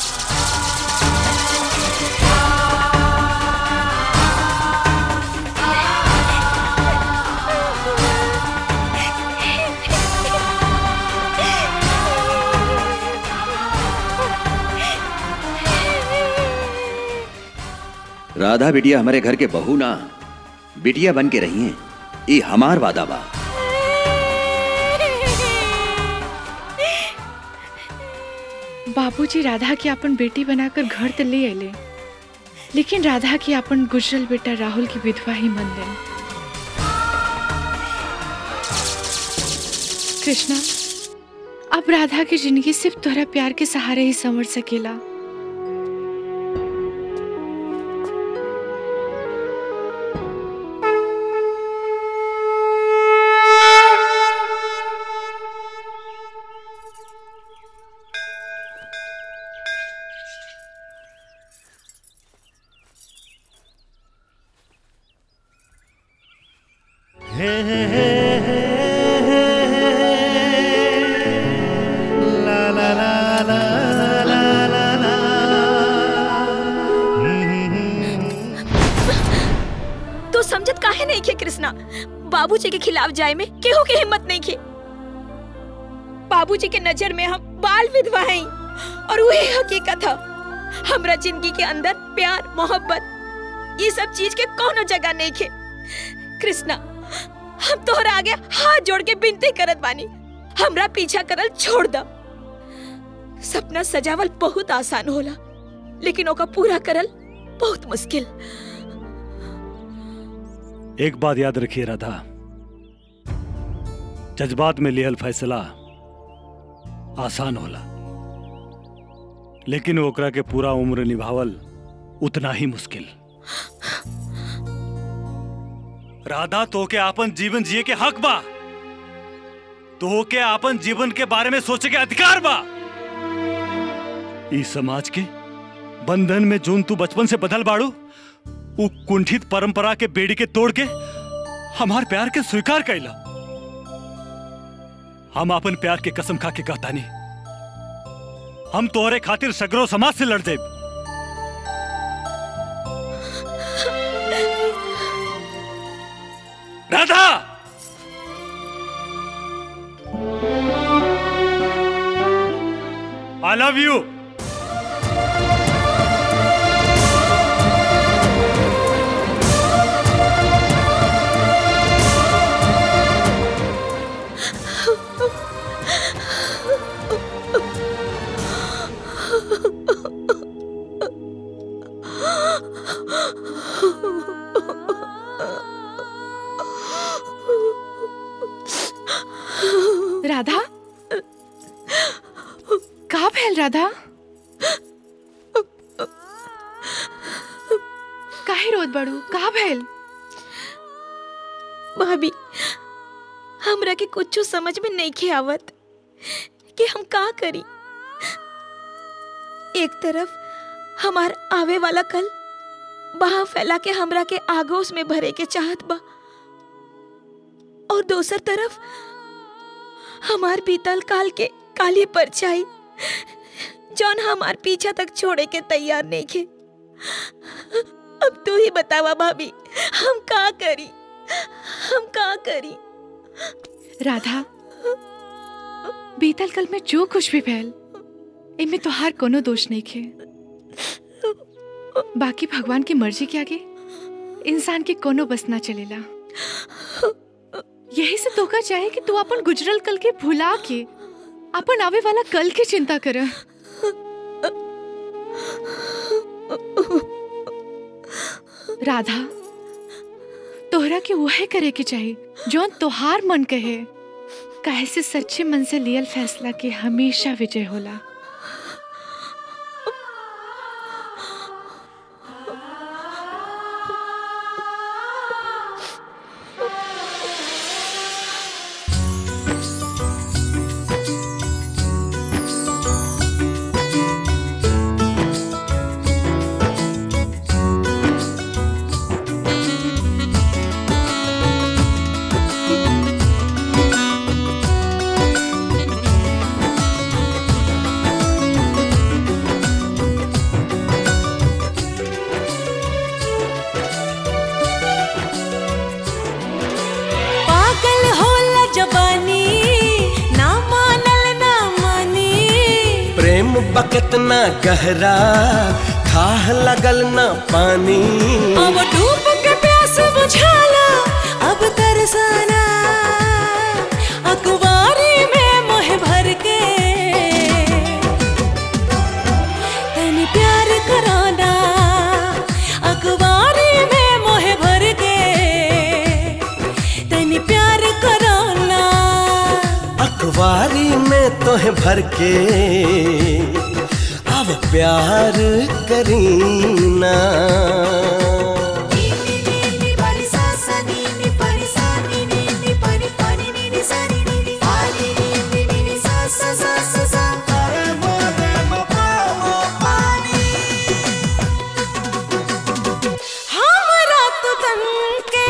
राधा बिटिया हमारे घर के बहू ना बिटिया बन के रही है ये हमार वादा बा बाबूजी राधा के अपन बेटी बनाकर घर तो ले अले लेकिन राधा के अपन गुजरल बेटा राहुल की विधवा ही मन लेन कृष्णा अब राधा की जिंदगी सिर्फ तोहरा प्यार के सहारे ही संवर सकेला तू समझत काहे नहीं खे कृष्णा बाबूजी के खिलाफ जाए में केहू के हिम्मत नहीं खे बाबूजी के नजर में हम बाल विधवा हैं और वही हकीकत है हमरा जिंदगी के अंदर प्यार मोहब्बत ये सब चीज के कोनो जगह नहीं खे कृष्णा हम तोहरा आगे हाथ जोड़ के विनती करत बानी हमरा पीछा करल छोड़ द सपना सजावल बहुत आसान होला लेकिन ओका पूरा करल बहुत मुश्किल एक बात याद रखिए राधा जज्बात में लिहल फैसला आसान होला लेकिन ओकरा के पूरा उम्र निभावल उतना ही मुश्किल राधा तो के आपन जीवन जिए के हक बा तो के आपन जीवन के बारे में सोचे के अधिकार बा इस समाज के बंधन में जोन तू बचपन से बदल बाड़ू उ कुंठित परंपरा के बेड़ी के तोड़ के हमार प्यार के स्वीकार कैला हम अपन प्यार के कसम खा के कहतानी हम तोहरे खातिर सगरो समाज से लड़ देब Radha I love you Radha का भैल राधा काहे रोत बड़ू का भैल भाभी हमरा के कुछ समझ में नहीं खे आवत कि हम का करी एक तरफ हमार आवे वाला कल बहा फैला के हमरा के आगोश में भरे के चाहत बा और दोसर तरफ हमार बीतल काल के काली परछाई जौन हमार पीछा तक छोड़े के तैयार नहीं खे अब तू ही बतावा भाभी हम का करी हम का करी राधा बीतल कल में जो कुछ भी भैल इनमें तोहार कोनो दोष नहीं खे बाकी भगवान की मर्जी के आगे इंसान के कोनो बस ना चलेला यही से तोका चाहे कि तू अपन गुजरल कल के भुला के अपन आवे वाला कल की चिंता कर राधा तोहरा के वह करे के चाही जौन तोहार मन कहे काहे से सच्चे मन से लियल फैसला के हमेशा विजय होला पागल होला जवानी ना मानल ना मानी प्रेम बकत ना गहरा खाह लगल ना पानी अब डूब के प्यास बुझाला अब तरसाना अखबारी में मोह भर के तनी प्यार कराना अखबारी में मोह भर के तनी प्यार कराना अखबारी में तोहे भर के अब प्यार करीना हमरा तो तन के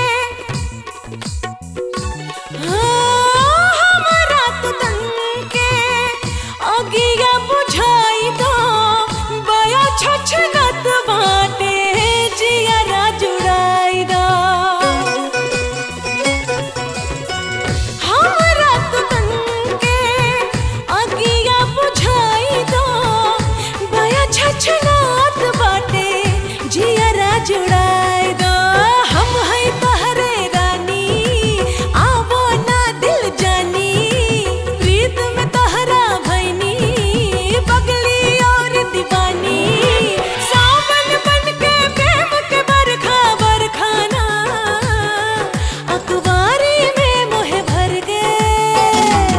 हाँ, हमरा तो तन के अगिया बुझाई दो बया छछनत बाटे जियरा जुड़ाई दो हमरा तो तन के अगिया बुझाई दो बया छछनत बाटे जियरा जुड़ाई दो हम है तहरे रानी आवो ना दिल जानी प्रीत में तहरा भैनी पगली और दीवानी सावन बन के प्रेम के बरखा बरखाना अखबारी में मोह भर गए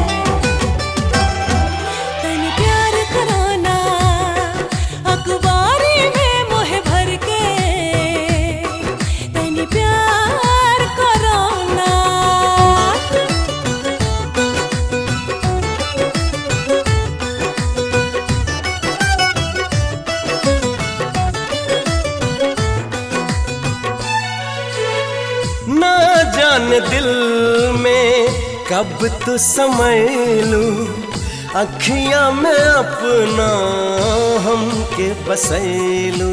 तनी प्यार कराना अखबारी में मोह भर के तनी प्यार कराना ना जान दिल में कब तो समय लू अखियां में अपना हमके बसैलू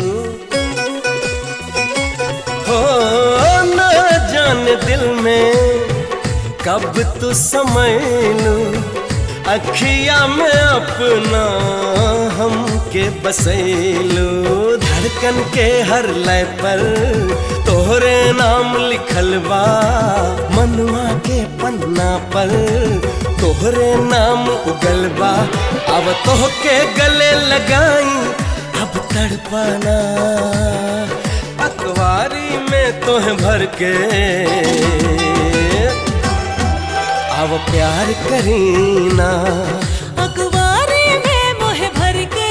हो ना जान दिल में कब तो समय लू अखियां में अपना हमके बसैलू धड़कन के हर लय पर तोहरे नाम लिखल बा मनुआ के पन्ना पर तोहरे नाम उगल बा अब तोहके गले लगाई अब तड़पाना अखबारी में तोह भर के अब प्यार करीना अखबारी में मोह भर के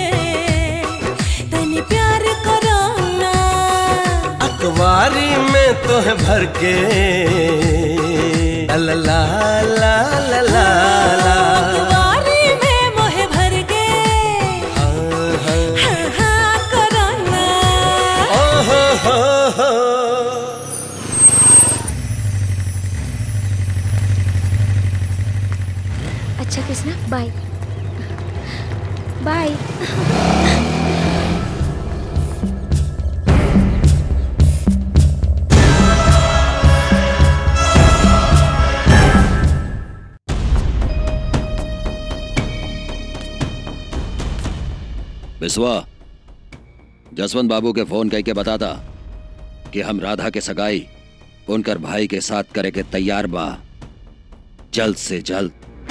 तनी प्यार कराना अखबारी में तो है भर के ला ला ला ला ला ला अखबारी में मोह भर के हाँ हाँ कराना ओ हो हो हो अच्छा कृष्णा बाय बाय बिस्वा जसवंत बाबू के फोन कह के बताता कि हम राधा के सगाई उनकर भाई के साथ करे के तैयार बा जल्द से जल्द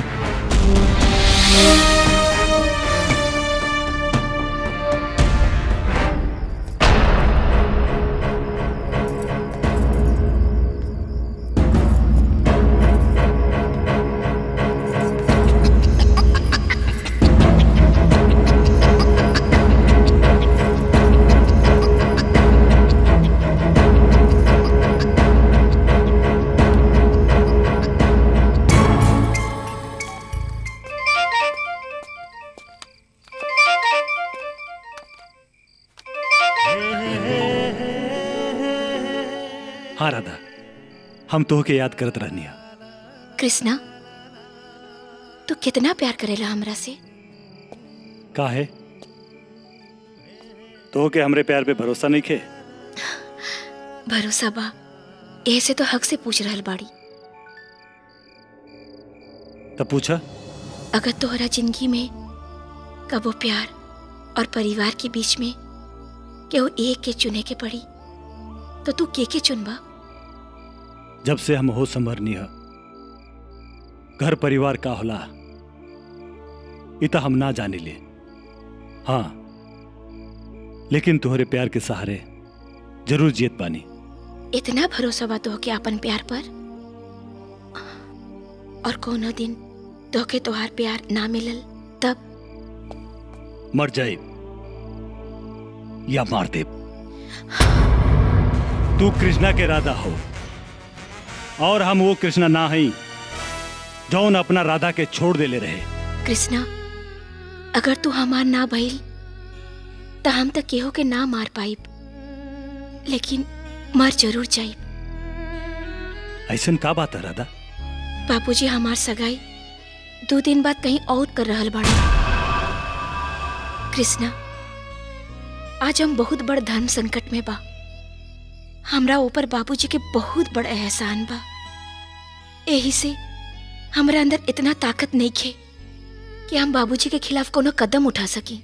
हाँ राधा हम तो के याद करत रहनिया कृष्णा तू कितना प्यार करेला हमरा से का है तो के हमरे प्यार पे भरोसा नहीं खे भरोसा बा ऐसे तो हक से पूछ रहल बाड़ी तब पूछा अगर तोहरा जिंदगी में कबो प्यार और परिवार के बीच में केहू एक के चुने के पड़ी तो तू के के चुनबा जब से हम हो संभरनी है घर परिवार का होला इता हम ना जाने ले हाँ लेकिन तुम्हारे प्यार के सहारे जरूर जीत पानी इतना भरोसा बा तोहके अपन प्यार पर और कोनो दिन तोहके तोहार प्यार ना मिलल तब मर जाए या मार दे तू कृष्णा के राधा हो और हम वो कृष्णा ना हई जौन अपना राधा के छोड़ देले रहे कृष्णा अगर तू हमार ना भइल त हम तक केहू के ना मार पाइब लेकिन मर जरूर जाइब ऐसन का बात है राधा बापूजी हमार सगाई दो दिन बाद कहीं और कर रहल बाड़ा कृष्णा आज हम बहुत बड़ धर्म संकट में बा हमरा ऊपर बाबूजी के बहुत बड़ एहसान बा यही से हमरा अंदर इतना ताकत नहीं खे कि हम बाबूजी के खिलाफ कोनो कदम उठा सकी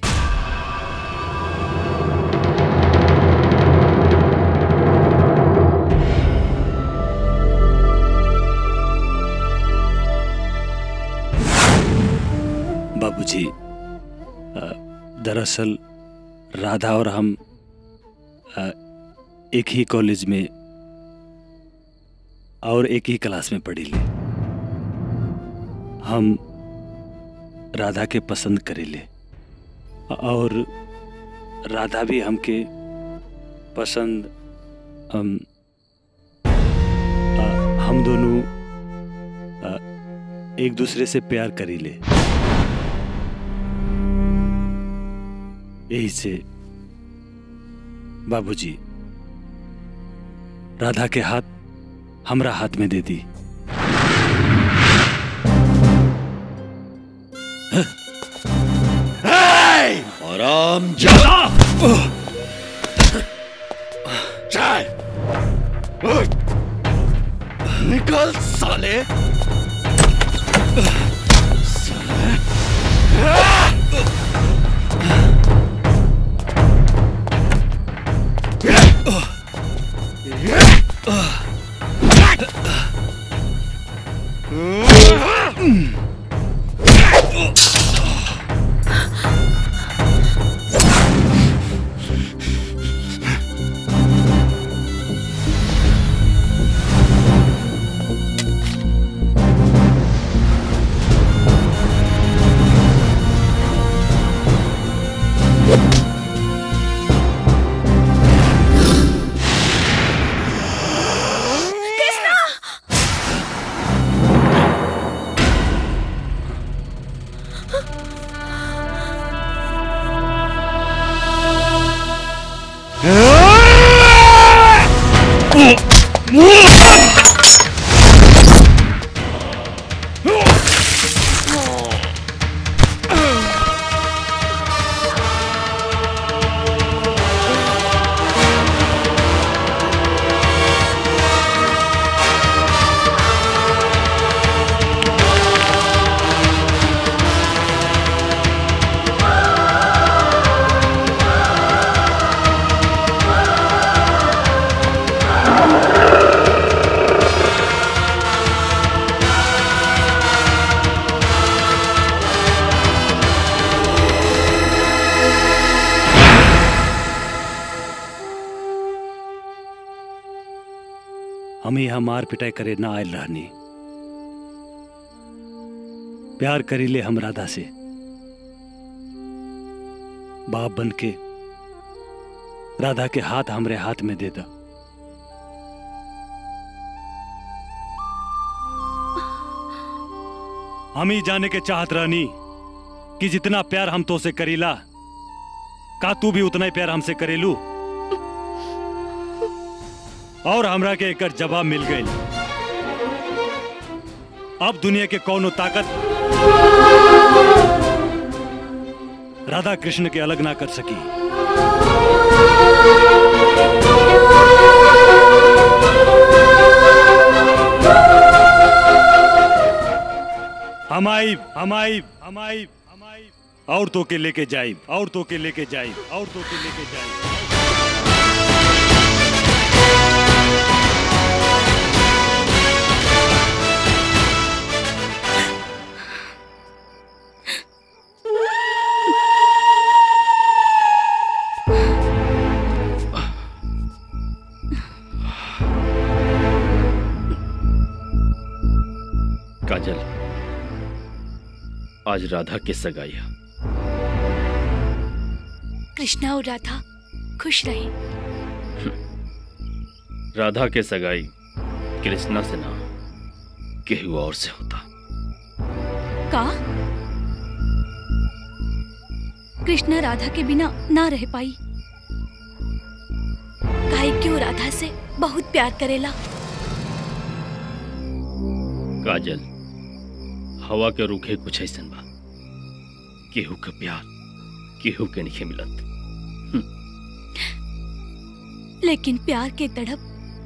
बाबूजी अ, दरअसल राधा और हम अ, एक ही कॉलेज में और एक ही क्लास में पढ़ी ले हम राधा के पसंद करेले और राधा भी हमके पसंद हम अ, हम दोनों अ, एक दूसरे से प्यार करीले यही से बाबूजी राधा के हाथ हमरा हाथ में दे दी आराम चाय निकल साले हाँ हमें यहाँ मार पिटाई करे ना आयल रहनी प्यार करीले हम राधा से बाप बन के राधा के हाथ हमरे हाथ में दे दा हम ही जाने के चाहत रहनी कि जितना प्यार हम तो से करीला का तू भी उतना ही प्यार हमसे करेलू और हमरा के एक जवाब मिल गई अब दुनिया के कौनो ताकत राधा कृष्ण के अलग ना कर सकी हम आइब हम आइब हम आइब हम आइब और तो के लेके जाइब और तो के लेके जाइब और तो के लेके जाइब काजल आज राधा की सगाई है कृष्णा और राधा खुश रहे राधा के सगाई कृष्णा से ना केहू और से होता का कृष्णा राधा के बिना ना रह पाई काहे कि वो राधा से बहुत प्यार करेला काजल हवा के रुखे कुछ ऐसन बा केहू के प्यार केहू के नहीं मिलत लेकिन प्यार के तड़प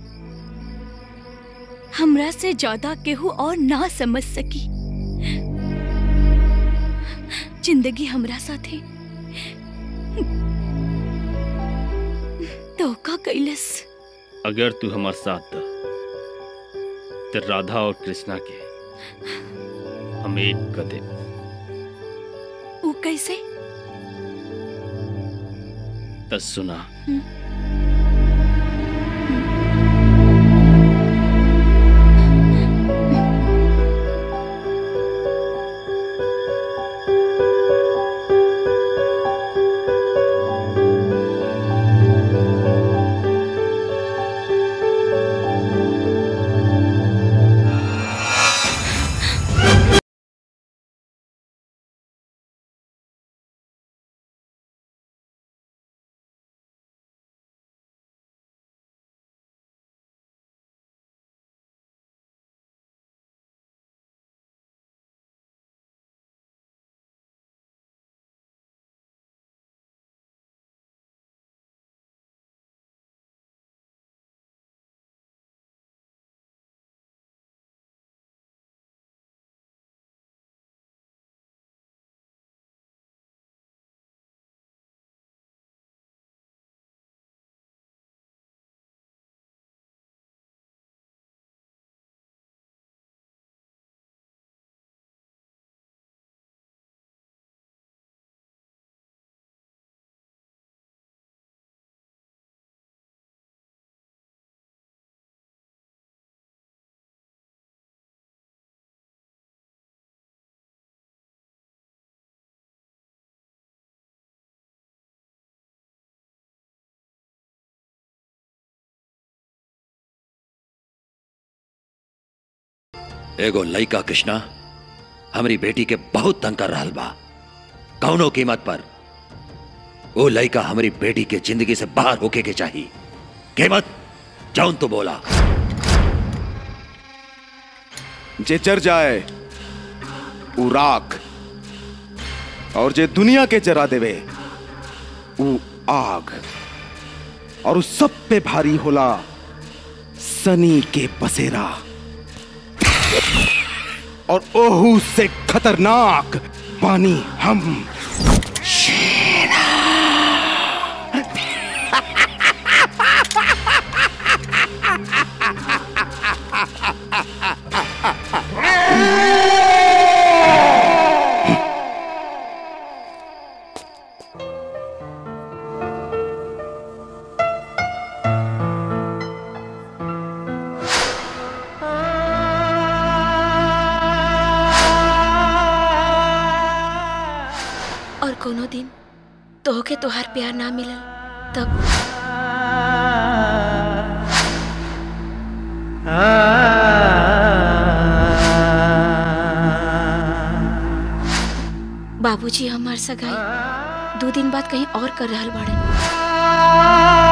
हमरा से ज्यादा केहू और ना समझ सकी जिंदगी हमरा साथे धोखा कैलस अगर तू हमार साथ दा तो राधा और कृष्णा के हम एक कदे वो कैसे तस सुना एगो लइका कृष्णा हमारी बेटी के बहुत तंग कर रहा बा कौनो कीमत पर वो लइका हमारी बेटी के जिंदगी से बाहर होके के चाहिए कीमत जौन तो बोला जे जर जाए उ राख और जे दुनिया के जरा देवे उ आग और उस सब पे भारी होला सनी के बसेरा और ओहू से खतरनाक पानी हम और कोनो दिन तोहके तोहार प्यार ना मिलल तब बाबूजी हमार सगाई दो दिन बाद कहीं और कर रहल बाड़न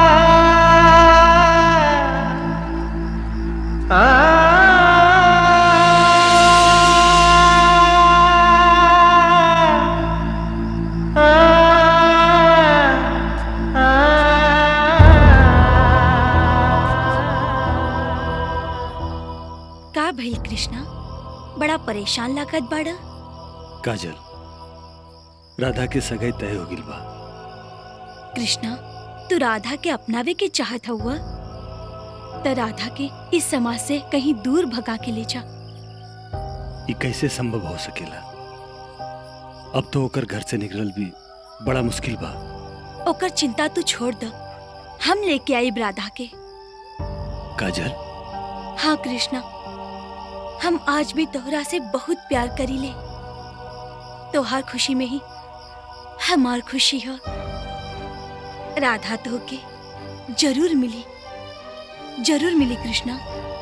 का भइल कृष्णा बड़ा परेशान लागत बाड़ा काजल राधा के सगाई तय हो गिल बा कृष्णा तू राधा के अपनावे के चाहत हुआ त राधा के इस समाज से कहीं दूर भगा के ले जा ये कैसे संभव हो सकेला अब तो ओकर घर से निकलल भी बड़ा मुश्किल बा ओकर चिंता तू छोड़ द हम लेके आई राधा के काजल हाँ कृष्णा हम आज भी तोहरा से बहुत प्यार करी ले तोहार खुशी में ही हमार खुशी हो राधा तो के जरूर मिली जरूर मिली कृष्णा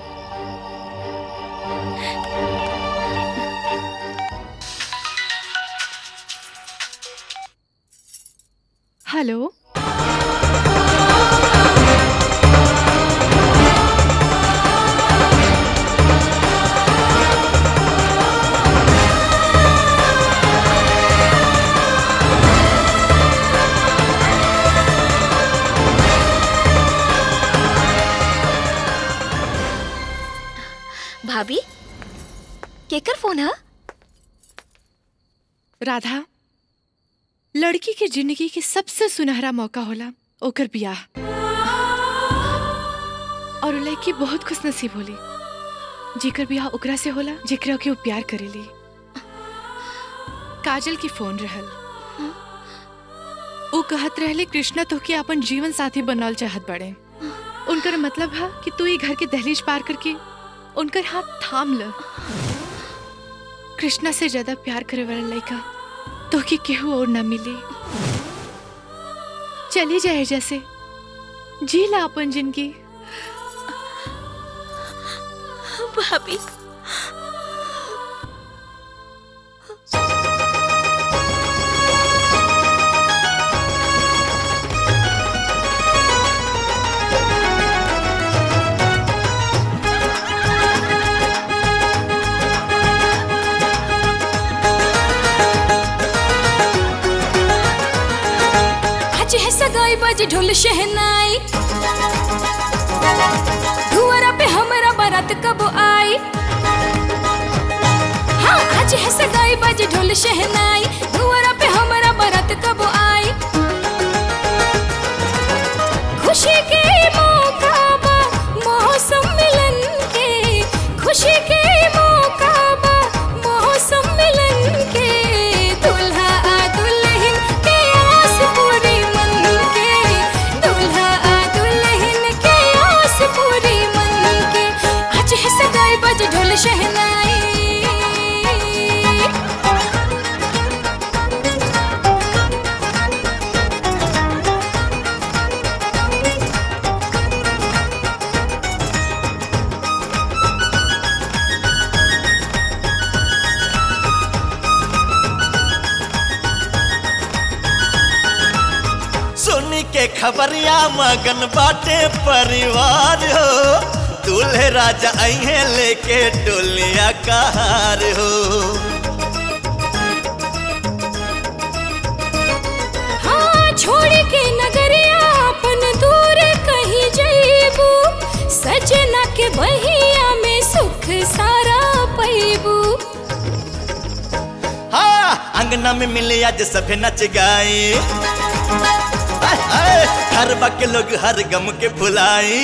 हेलो भाभी केकर फोन है राधा लड़की के जिंदगी के सबसे सुनहरा मौका होला ओकर बियाह और उ लड़की बहुत खुश नसीब होली जेकर बियाह ओकरा से होला जेकरा के वो प्यार करेली काजल की फोन रहल वो कहत रहले कृष्णा तो के अपन जीवन साथी बनल चाहत बड़े उनकर मतलब है कि तू ये घर के दहलीज पार करके उनकर हाथ थाम ल कृष्णा से ज्यादा प्यार करे वाला लड़का तो कि केहू और न मिली चली जाए जैसे जी ला अपन जिंदगी भाभी आज है सगाई बज ढोल शहनाई धुआरा पे हमरा बारात कब आई हाँ आज है सगाई बज ढोल शहनाई धुआरा पे हमरा बारात कब आई खुशी के मौका बा मौसम मिलन के खुशी के मौका बा मौसम मिलन के दुल्हा आ दुल्हन के आस पूरी मन के दुल्हा आ दुल्हन के आस पूरी मन के आज है सगाई बज ढोल शहनाई सुनी के खबरिया मगन बाटे परिवार हो दूल्हे राजा अहे लेके डोलिया कहार हो हाँ छोड़ के नगरिया अपन दूर कहीं जईबू सजना के बहिया में सुख सारा पैबू हाँ अंगना में मिले आज सभे नच गाए हाय, हाय, हर बाके लोग हर गम के भुलाए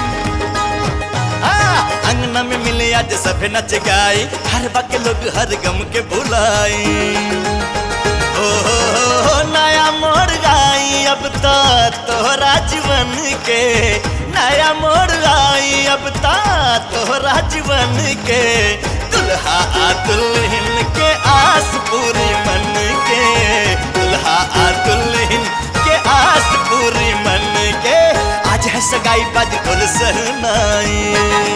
हाँ, अंगना में मिले आज सभे नच गाए हर बाके लोग हर गम के भुलाए ओ हो हो हो नया मोड़ आई अब तो तोहरा जीवन के नया मोड़ आई अब तो तोहरा जीवन के दुल्हा आ दुल्हन के आस पूरी मन के दुल्हा आ दुल्हन के आस पूरी मन के आज है सगाई बज ढोल सहनाई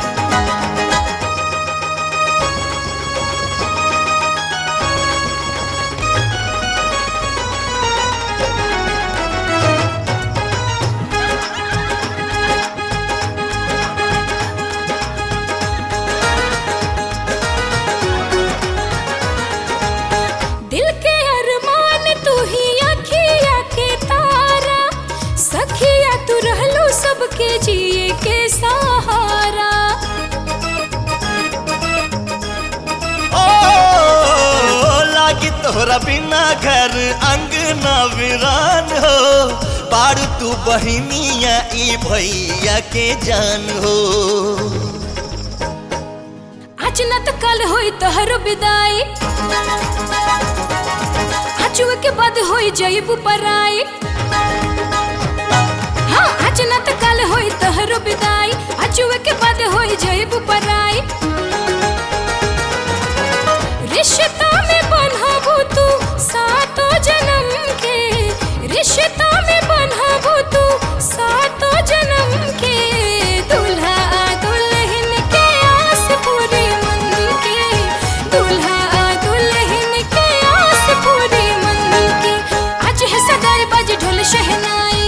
दिल के अरमान तू ही अखिया के तारा सखिया तू रहलू सबके जिए के सहारा ओ लागी तोहरा बिना घर अंगना वीरान हो बारू तू बहिनिया ई भैया के जान हो आज न तो कल होई तोहर विदाई आजुए के बाद होई जईबू पराई हाँ आज न तो कल होई तोहर विदाई आजुए के बाद होई जईबू पराई रिश्ता में बन्हाबू तू सातों जन्म के रिश्ता में बन्हाबू तू सातों जन्म के दुल्हा दुल्हन के आस पूरी मन के दुल्हा दुल्हन के आस पूरी मन के आज है सगाई बज ढोल शहनाई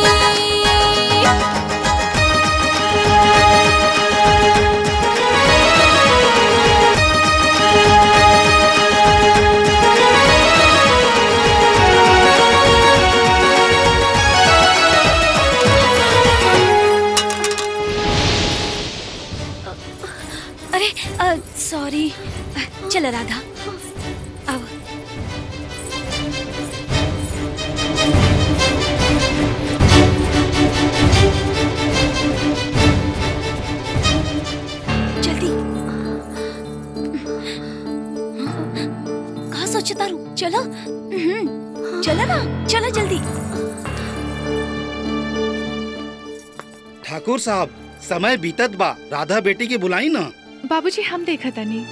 अरे सॉरी चल राधा अब जल्दी कहा सोचता रू चलो हम्म, चलो ना चलो जल्दी ठाकुर साहब समय बीतत बा राधा बेटी की बुलाई ना बाबूजी हम देखा तनी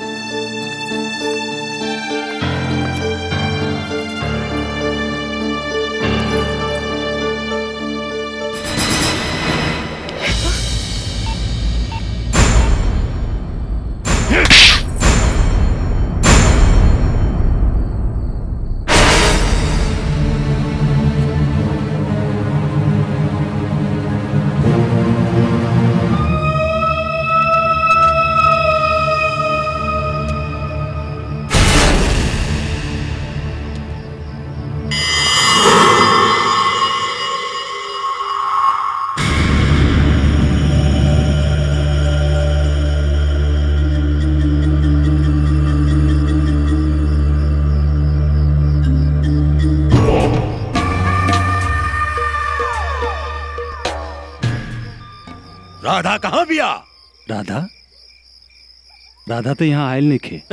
राधा कहाँ बिया राधा राधा तो यहाँ आयल नहीं खे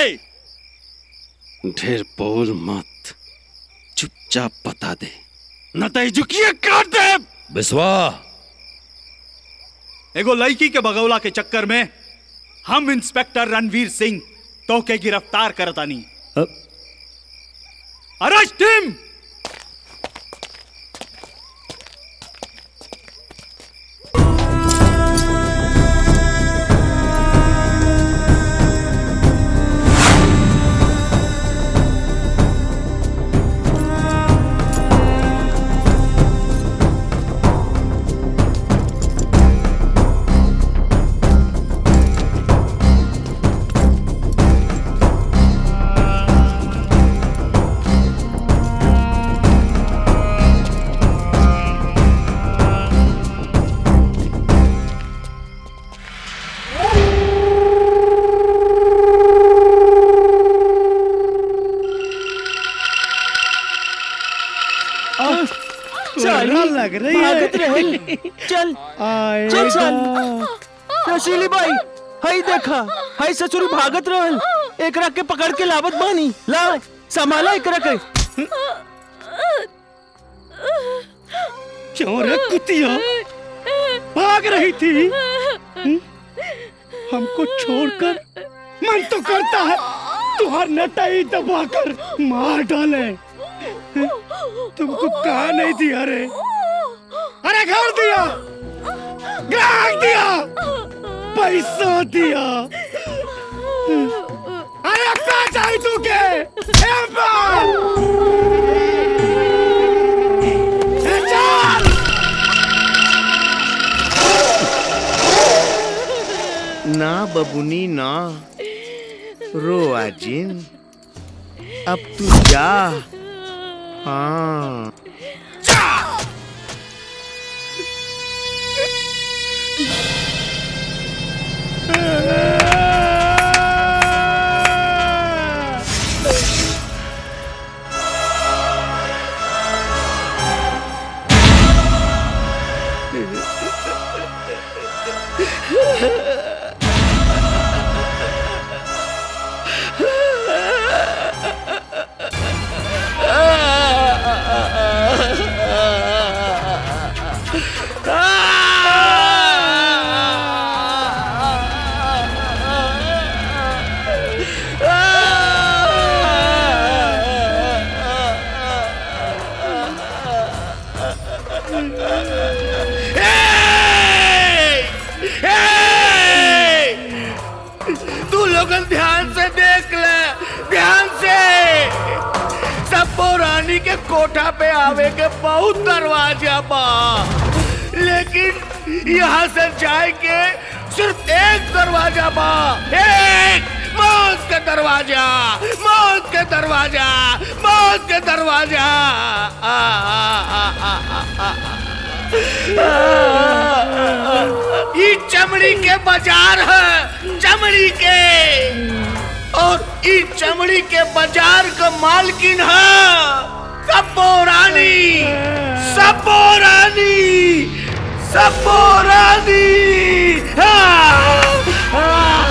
ढेर बोल मत चुपचाप बता दे न तो झुकिए काट दे बिस्वा एगो लड़की के बगौला के चक्कर में हम इंस्पेक्टर रणवीर सिंह तो के गिरफ्तार करतानी अरेस्ट हिम लग रही है भागत रहे चल चल चल रसीली बाई हई देखा हई ससुरी भागत रहल एकरा के पकड़ के लावत बानी ला संभाला एकरा के क्यों रे कुतिया भाग रही थी हम्म? हमको छोड़कर मन तो करता है तुहार नटाई दबाकर मार डाले तुमको कहा नहीं दिया रे अरे घर दिया ग्राहक दिया पैसा दिया अरे क्या चाहिए तू के ए बाल! ए चल! ना बबुनी ना रो आजिन अब तू जा हाँ तू लोगन ध्यान से देख ले ध्यान से सब रानी के कोठा पे आवे के बहुत दरवाजा बा लेकिन यहाँ से जाए के सिर्फ एक दरवाजा बा एक मौत के दरवाजा मौत के दरवाजा मौत के दरवाजा आ, आ, आ, आ, आ, आ, ये चमड़ी के बाजार है चमड़ी के और ये चमड़ी के बाजार का मालकिन है सबो रानी सबो रानी सबो रानी हाँ।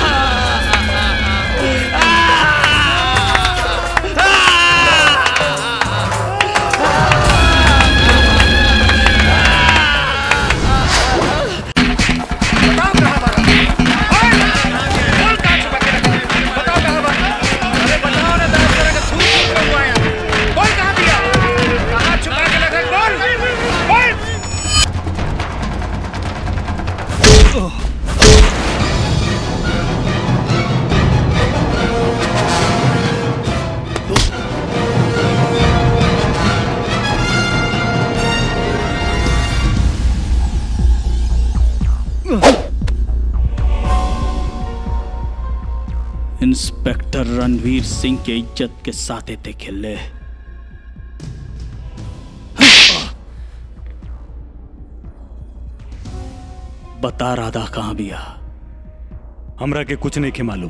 इंस्पेक्टर रणवीर सिंह के इज्जत के साथ थे खेले बता राधा कहाँ बिया हमरा के कुछ नहीं के मालूम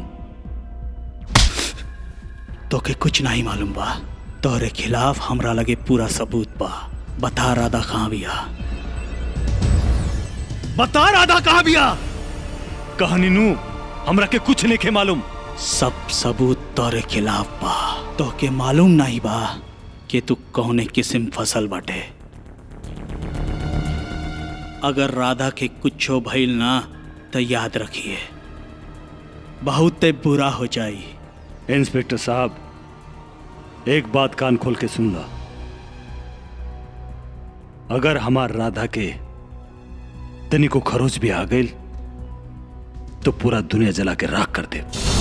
तो के कुछ नहीं मालूम बा तोरे खिलाफ हमरा लगे पूरा सबूत बा बता राधा कहाँ बिया बता राधा कहाँ बिया कहानी नू हमरा के कुछ नहीं के मालूम सब सबूत तोरे खिलाफ बा तो के मालूम नहीं बा कि तू कौने किस्म फसल बाटे अगर राधा के कुछो भइल ना तो याद रखिए बहुत बुरा हो जाई इंस्पेक्टर साहब एक बात कान खोल के सुन ला अगर हमार राधा के तनी को खरोच भी आ गई तो पूरा दुनिया जला के राख कर दे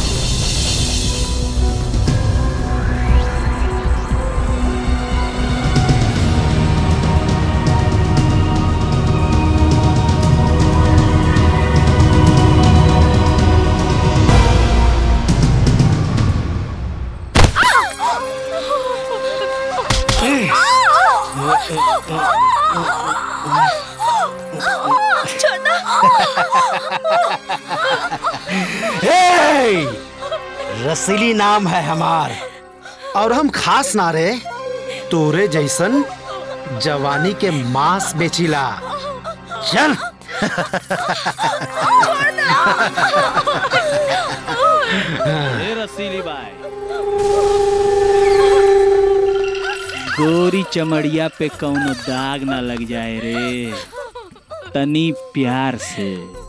हे! रसीली नाम है हमार और हम खास ना रे तोरे जैसन जवानी के मांस बेचिला चल ए रसीली बाई गोरी चमड़िया पे कौनो दाग ना लग जाए रे तनी प्यार से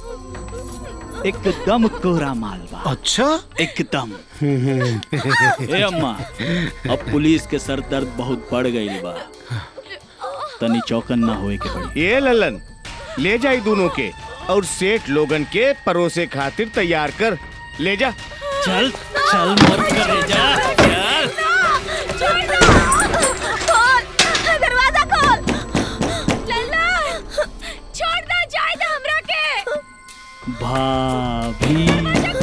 एकदम कोरा मालवा अच्छा एकदम ए अम्मा अब पुलिस के सर दर्द बहुत बढ़ गई बा तनी चौकन ना होए के पड़ी ये ललन ले जाई दोनों के और सेठ लोगन के परोसे खातिर तैयार कर ले जा चल चल मत करे जा चल खोल दरवाजा खोल लल्ला छोड़ दे जाए दे हमरा के भाभी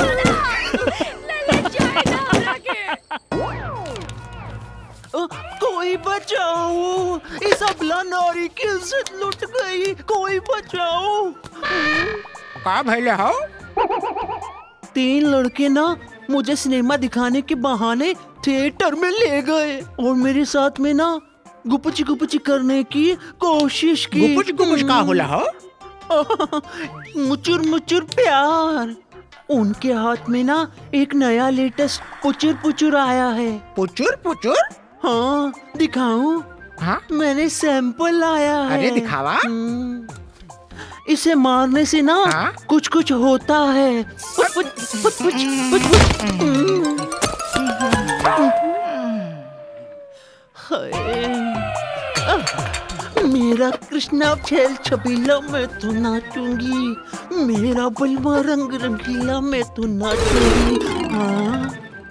अ, कोई बचाओ इस अबला नारी की इज्जत लुट गई कोई बचाओ का भैले हो तीन लड़के ना मुझे सिनेमा दिखाने के बहाने थिएटर में ले गए और मेरे साथ में ना गुपची गुपची करने की कोशिश की गुपुच गुपुच का होला हो मुचुर मुचुर प्यार उनके हाथ में ना एक नया लेटेस्ट पुचुर पुचुर आया है पुचुर पुचुर हाँ दिखाऊं हाँ मैंने सैंपल लाया है अरे दिखावा। हम्म, इसे मारने से ना कुछ कुछ होता है पुच पुच पुच पुच पुच पुच हम्म। हाय, आह, मेरा कृष्णा खेल छबीला मैं तो नाचूंगी मेरा बलवा रंग रंगीला मैं तो नाचूंगी हाँ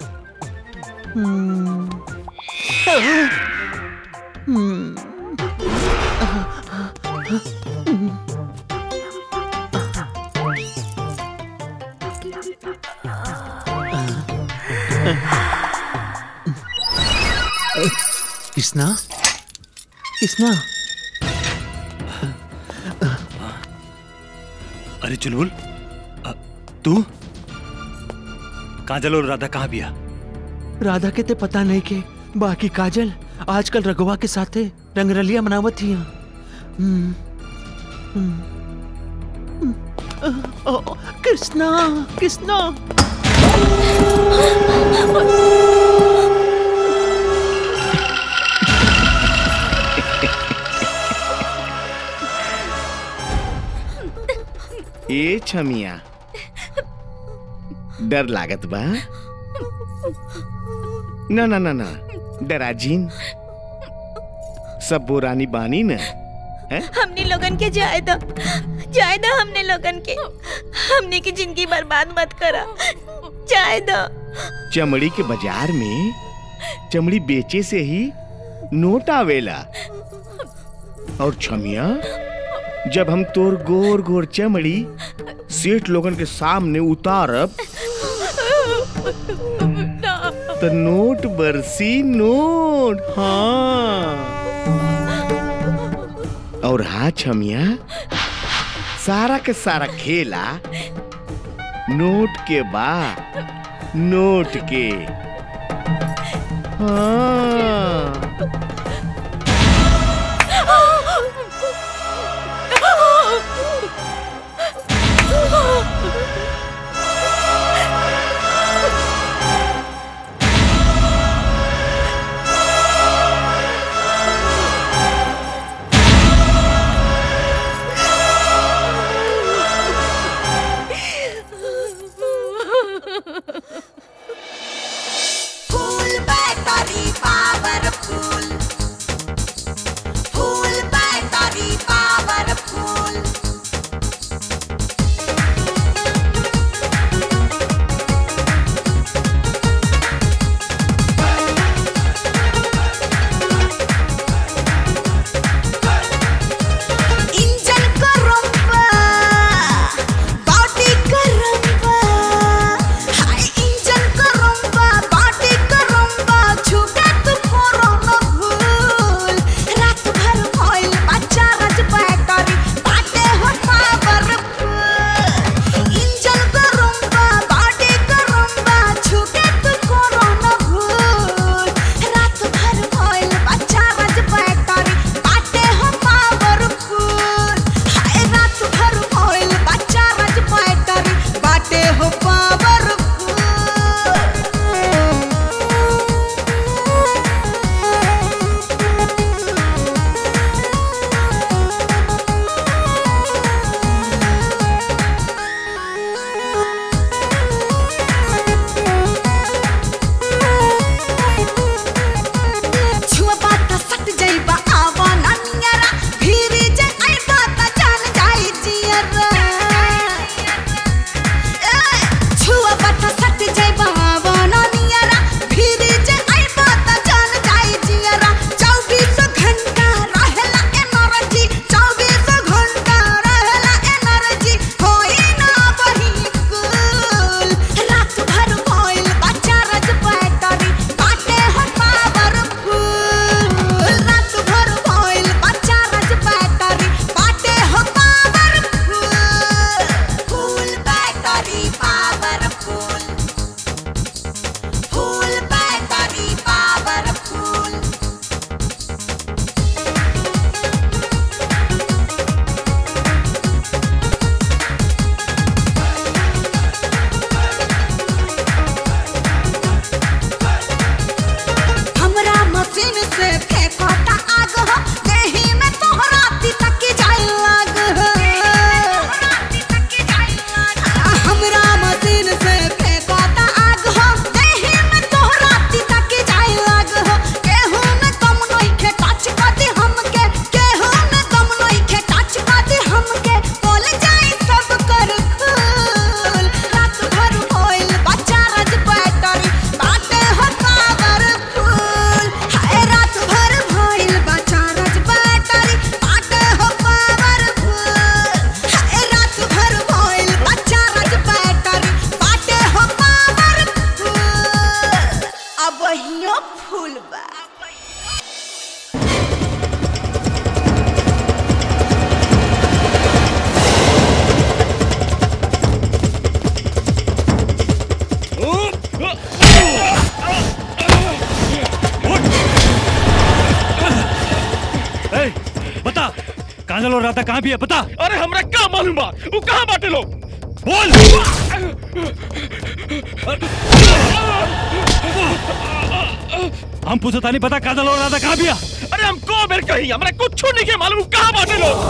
हम्म आह, हम्म कृष्णा कृष्णा अरे चुलबुल अ, तू काजल और राधा कहाँ बिया राधा के ते पता नहीं के बाकी काजल आजकल रघुवा के साथे रंगरलिया मनावत ही हम्म, हम्म, हम्म, अ, अ, कृष्णा कृष्णा ए छमिया डर लागत बा ना ना ना ना डराजीन सब बोरानी बानी न हैं? हमने लोगन के जाए दो जाए दो हमने लोगन के हमने की जिंदगी बर्बाद मत करा जाए दो चमड़ी के बाजार में चमड़ी बेचे से ही नोट आवेला और छमिया जब हम तोर गोर गोर चमड़ी सेठ लोगन के सामने उतारब तो नोट बरसी नोट हाँ और हाँ छमिया सारा के सारा खेला नोट के बा नोट के हाँ फूल बैटरी पावरफुल काजल और राधा कहाँ भी है पता अरे हमरा का मालूम बा वो कहाँ बाटे लोग बोल हम पूछता नहीं पता काजल और राधा कहाँ भी है अरे हमको मेरे कहीं हमरा कुछ नहीं के मालूम कहाँ बाटे लोग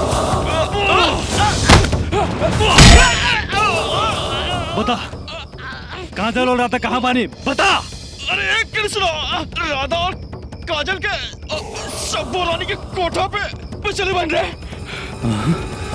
बता काजल और राधा कहाँ बानी बता अरे कृष्ण राधा और काजल के अ, सब रानी के कोठा पे पे चले बन रहे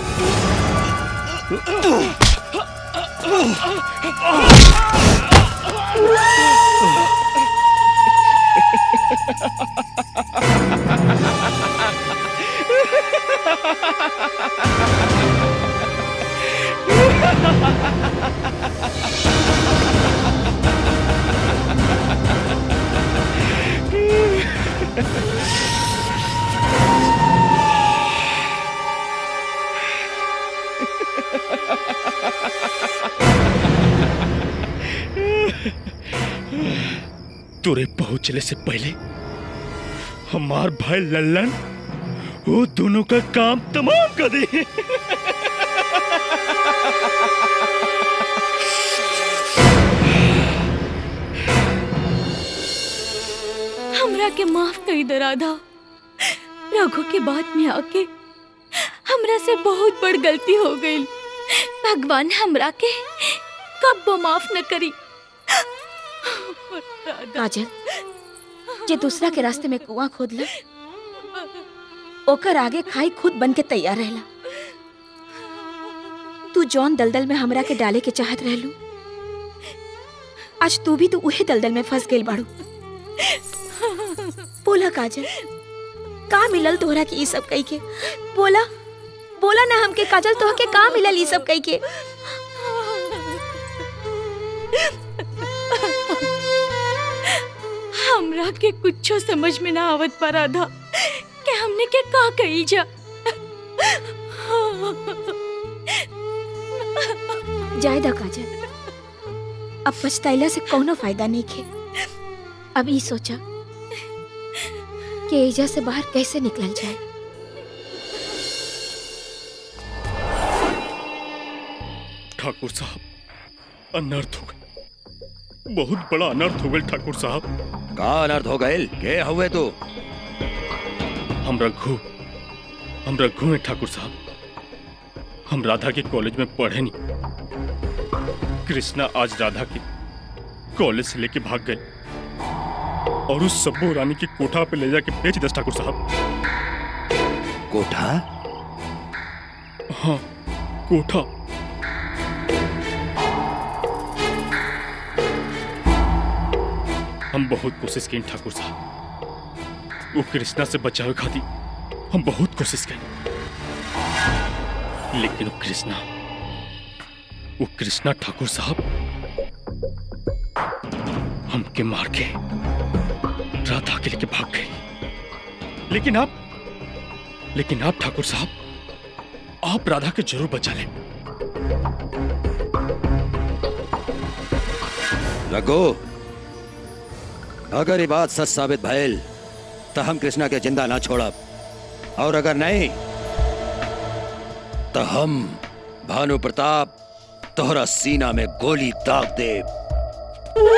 तुरे पहुंचने से पहले हमार भाई लल्लन वो दोनों का काम तमाम कर दे हमरा के माफ कर दे राधा रघु के बाद में आके हमरा से बहुत बड़ गलती हो गई भगवान हमरा के कब वो माफ न करी काजल जे दूसरा के रास्ते में कुआं खोदला ओकर आगे खाई खुद बन के तैयार रहला तू जौन दलदल में हमरा के डाले के चाहत रहलू आज तू भी तो उहे दलदल में फंस गई बाड़ू बोला काजल का मिलल तोहरा के ई सब कई के बोला बोला ना हमके काजल तोह के का मिलल ई सब कई के हमरा के कुछो समझ में ना आवत पा राधा कि हमने के का कही जा जाय दा काजल अब पछताइला से कोनो फायदा नहीं खे अब ई सोचा कि एजा से बाहर कैसे निकलल जाए ठाकुर साहब अनर्थ हो गए बहुत बड़ा अनर्थ हो गए ठाकुर साहब का अनर्थ हो गए के हुए तू हम रघु हम रघु हैं ठाकुर साहब हम राधा के कॉलेज में पढ़े नहीं कृष्णा आज राधा के कॉलेज से लेके भाग गए और उस सब्बू रानी की कोठा पे ले जाके बेच दस ठाकुर साहब कोठा हाँ कोठा हम बहुत कोशिश की ठाकुर साहब वो कृष्णा से बचावे खाती हम बहुत कोशिश की लेकिन वो कृष्णा वो कृष्णा ठाकुर साहब हमके मार के राधा के लेके भाग गई लेकिन आप लेकिन आप ठाकुर साहब आप राधा के जरूर बचा लें रघु अगर ये बात सच साबित भइल तो हम कृष्णा के जिंदा ना छोड़ब और अगर नहीं तो हम भानु प्रताप तोहरा सीना में गोली दाग देव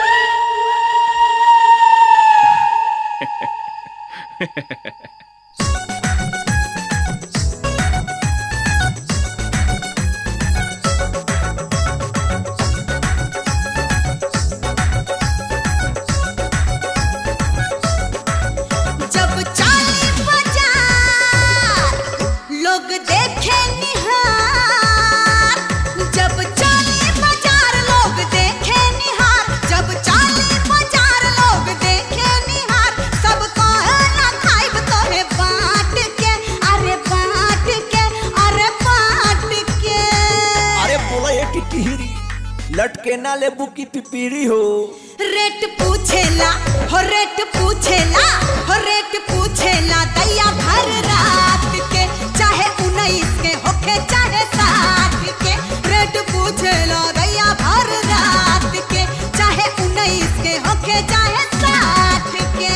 जब चाली बाजार लोग देखे निहार जब चाली बाजार लोग देखे निहार जब चाली बाजार लोग देखे निहार सब कहे ना खाइब तोहे बांट के अरे बांट के अरे बांट के अरे बोला ये टिटहिरी लटके ना लेबू की पिपीरी हो रेट पूछेला हो रेट पूछेला हो रेट पूछेला दैया भर रात के चाहे उन्नीस के होखे चाहे साठ के रेट पूछेला दैया भर रात के चाहे उन्नीस के होखे चाहे साठ के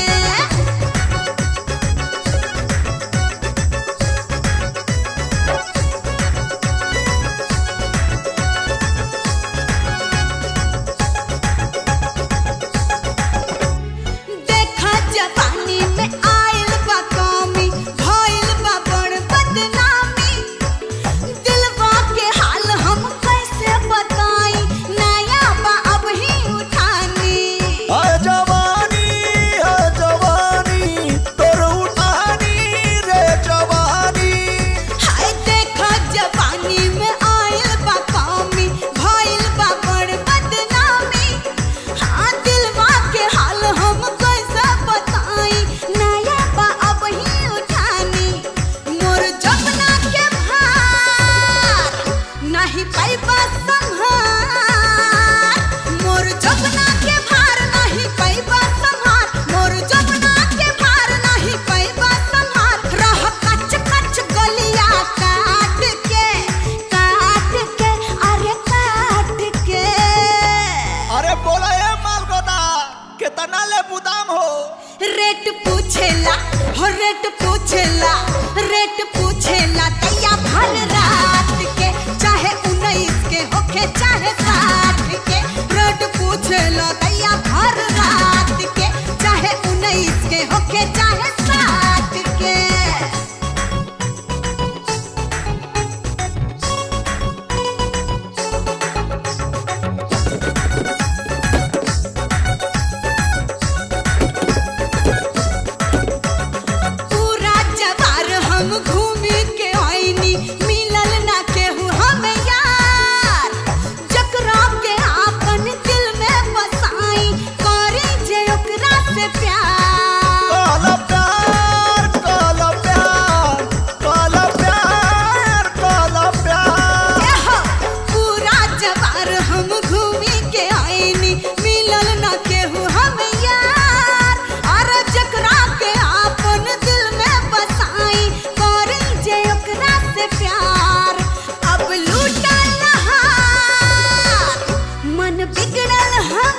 रेट पूछेला हो रेट पूछेला रेट पूछेला दैया भर रात के चाहे उन्नीस के होखे चाहे साठ के रेट पूछेला दैया भर रात के चाहे उन्नीस के होखे चाहे साठ के पूरा जवार हम घूमी के आईनी मिलल ना केहू हम यार जकरा के आपन दिल में बसाई करी जे ओकरा से प्यार काला प्यार काला प्यार काला प्यार काला प्यार एहो, पूरा जवार हम घूमी के आईनी मिलल ना केहू हम यार अरे जकरा के आपन दिल में बसाई करी जे ओकरा से प्यार अब लूटल हार मन बिगड़ल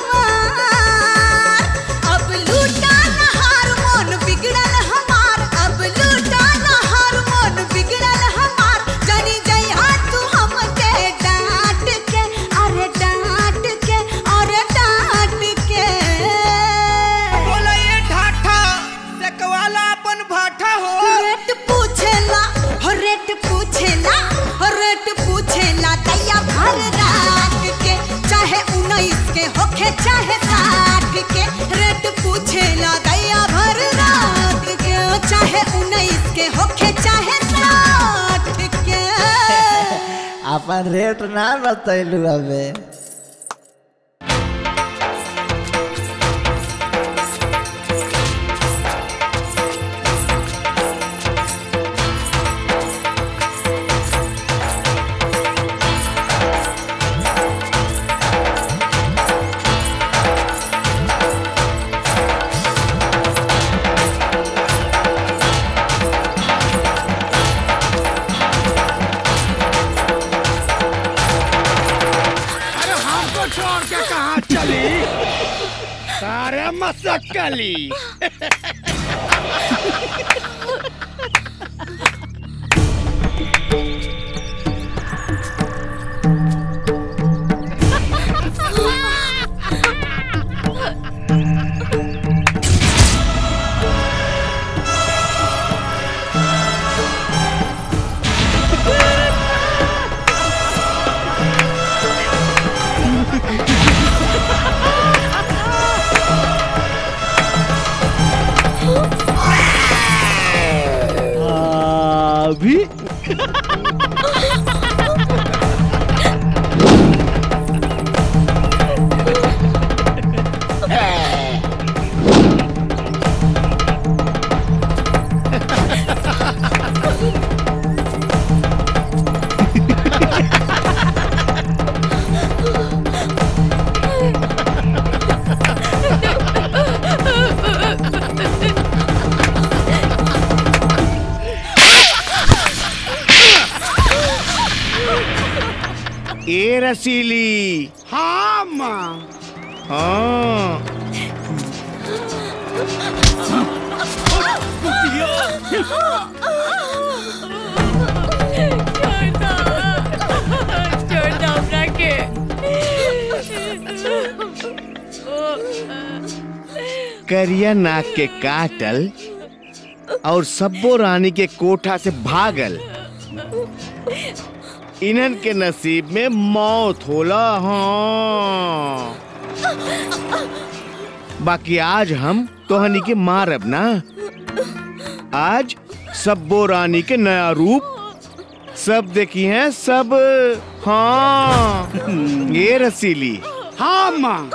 हमार अब लूटल हार मन बिगड़ल हमार अब लूटल हार मन बिगड़ल हमार जानी जइहा तू हमके डांट के अरे डांट के अरे डांट के बोला ये ठाठा सेकवाला अपन भाठा हो रेट पूछेला हो रेट पूछेला हो रेट पूछेला दैया भर रात के चाहे उन्नीस के होखे चाहे साठ के रेट पूछेला दैया भर रात के चाहे उन्नीस के होखे चाहे साठ के अपन रेट ना बतैलू हमे अरे हमको छोड़ के कहाँ चली सारे मसक्कली अभी ए रसीली हाँ माँ हाँ करिया नाक के काटल और सब्बो रानी के कोठा से भागल इन्हन के नसीब में मौत होला हाँ बाकी आज हम तोहनी के मारब ना आज सब्बो रानी के नया रूप सब देखी हैं सब हाँ ये रसीली हाँ माँ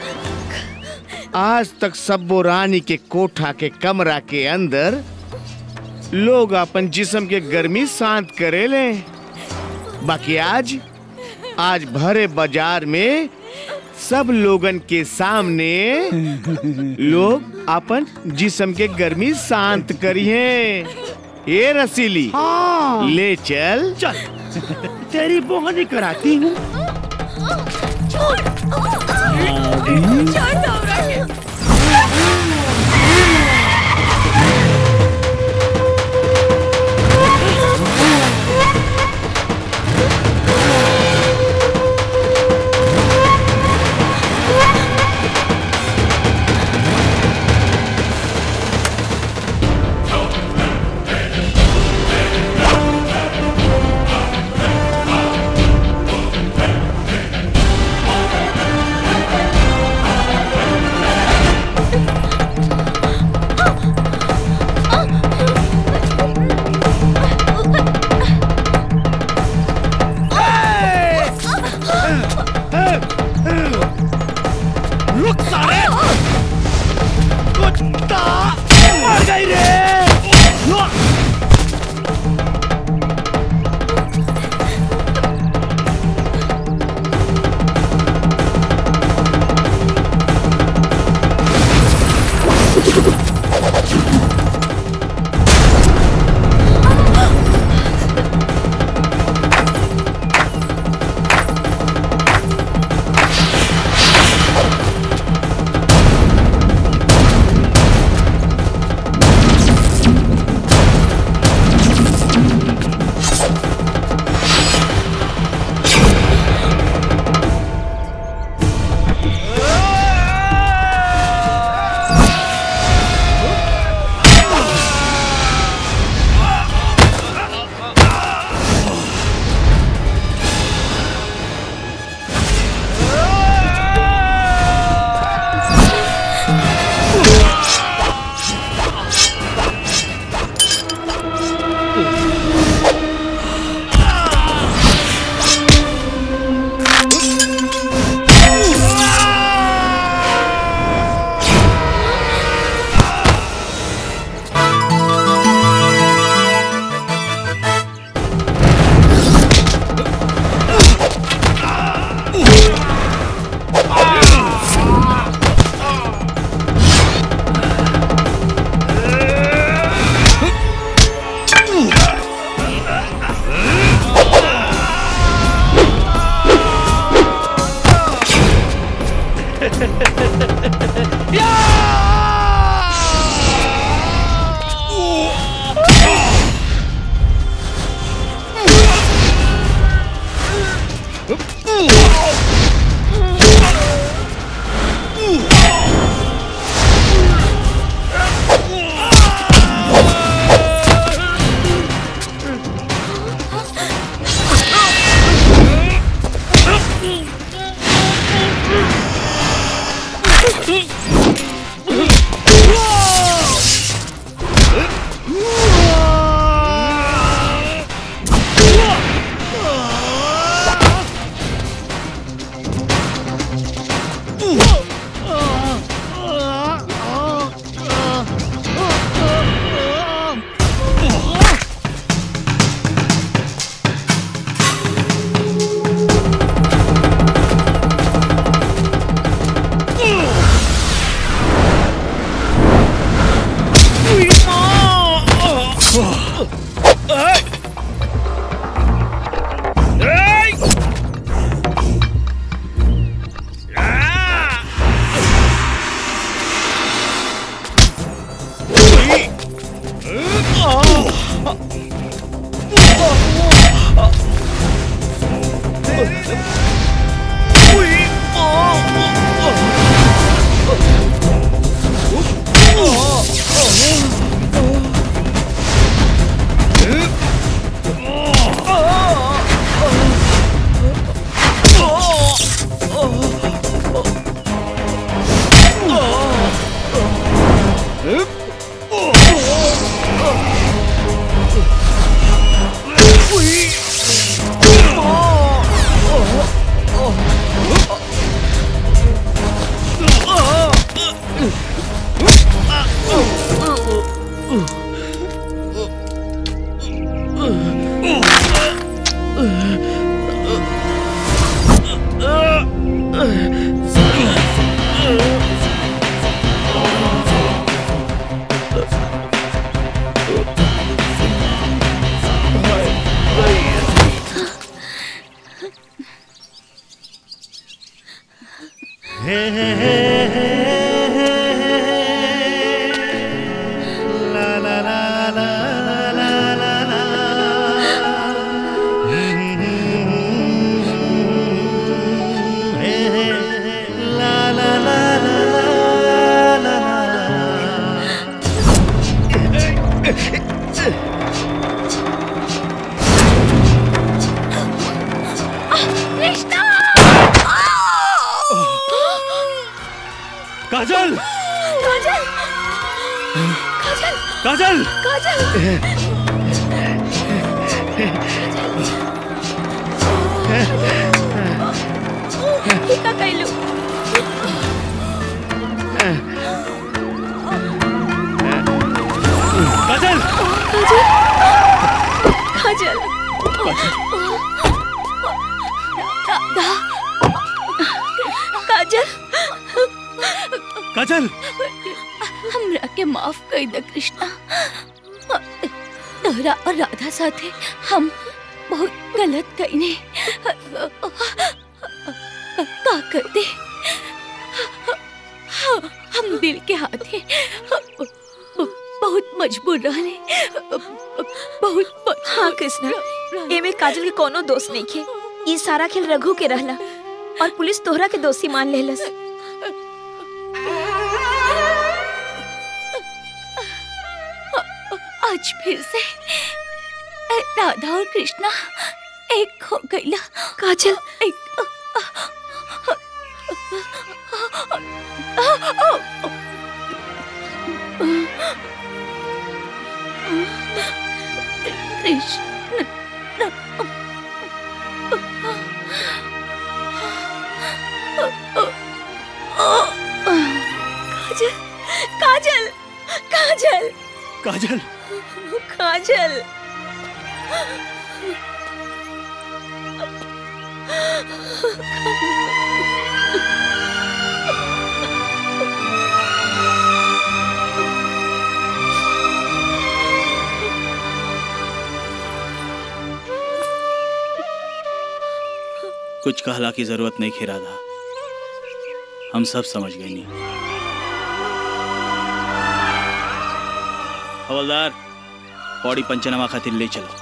आज तक सब्बो रानी के कोठा के कमरा के अंदर लोग अपन जिस्म के गर्मी शांत करे ले बाकी आज आज भरे बाजार में सब लोगन के सामने लोग अपन जिस्म के गर्मी शांत करिए ये रसीली हाँ। ले चल चल तेरी बोहनी कराती हूँ छोड़ छोड़ दो हमरा के कृष्णा काजल काजल काजल काजल काजल ये का कैलू काजल काजल राधा काजल काजल हमरा के माफ कर दे कृष्णा तोहरा और राधा साथे हम बहुत गलत कईने का कर दे हम दिल के हाथे बहुत मजबूर रहने बहुत हाँ कृष्णा एमे काजल के कोनो दोष नहीं खे ई सारा खेल रघु के रहला और पुलिस तोहरा के दोषी मान लेलस आज फिर से राधा और कृष्णा एक हो गईला काजल एक कृष्ण काजल काजल काजल काजल काजल कुछ कहला की जरूरत नहीं खे राधा हम सब समझ गए नहीं हवलदार बॉडी पंचनामा खातिर ले चलो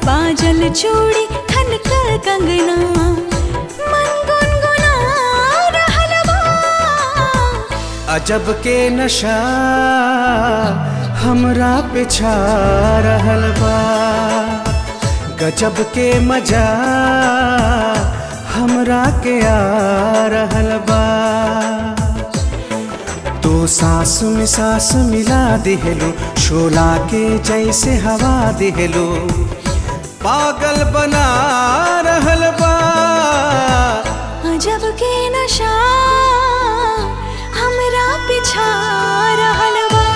बाजल चूड़ी खनकर कंगना मन गुनगुना रहल बा अजब के नशा हमरा पे छा रहल बा गजब के मजा हमरा के आ रहल बा तो सांस में सांस मिला दिहलो शोला के जैसे हवा दिहलो पागल बना रहल बा अजब के नशा हमरा पिछा रहल बा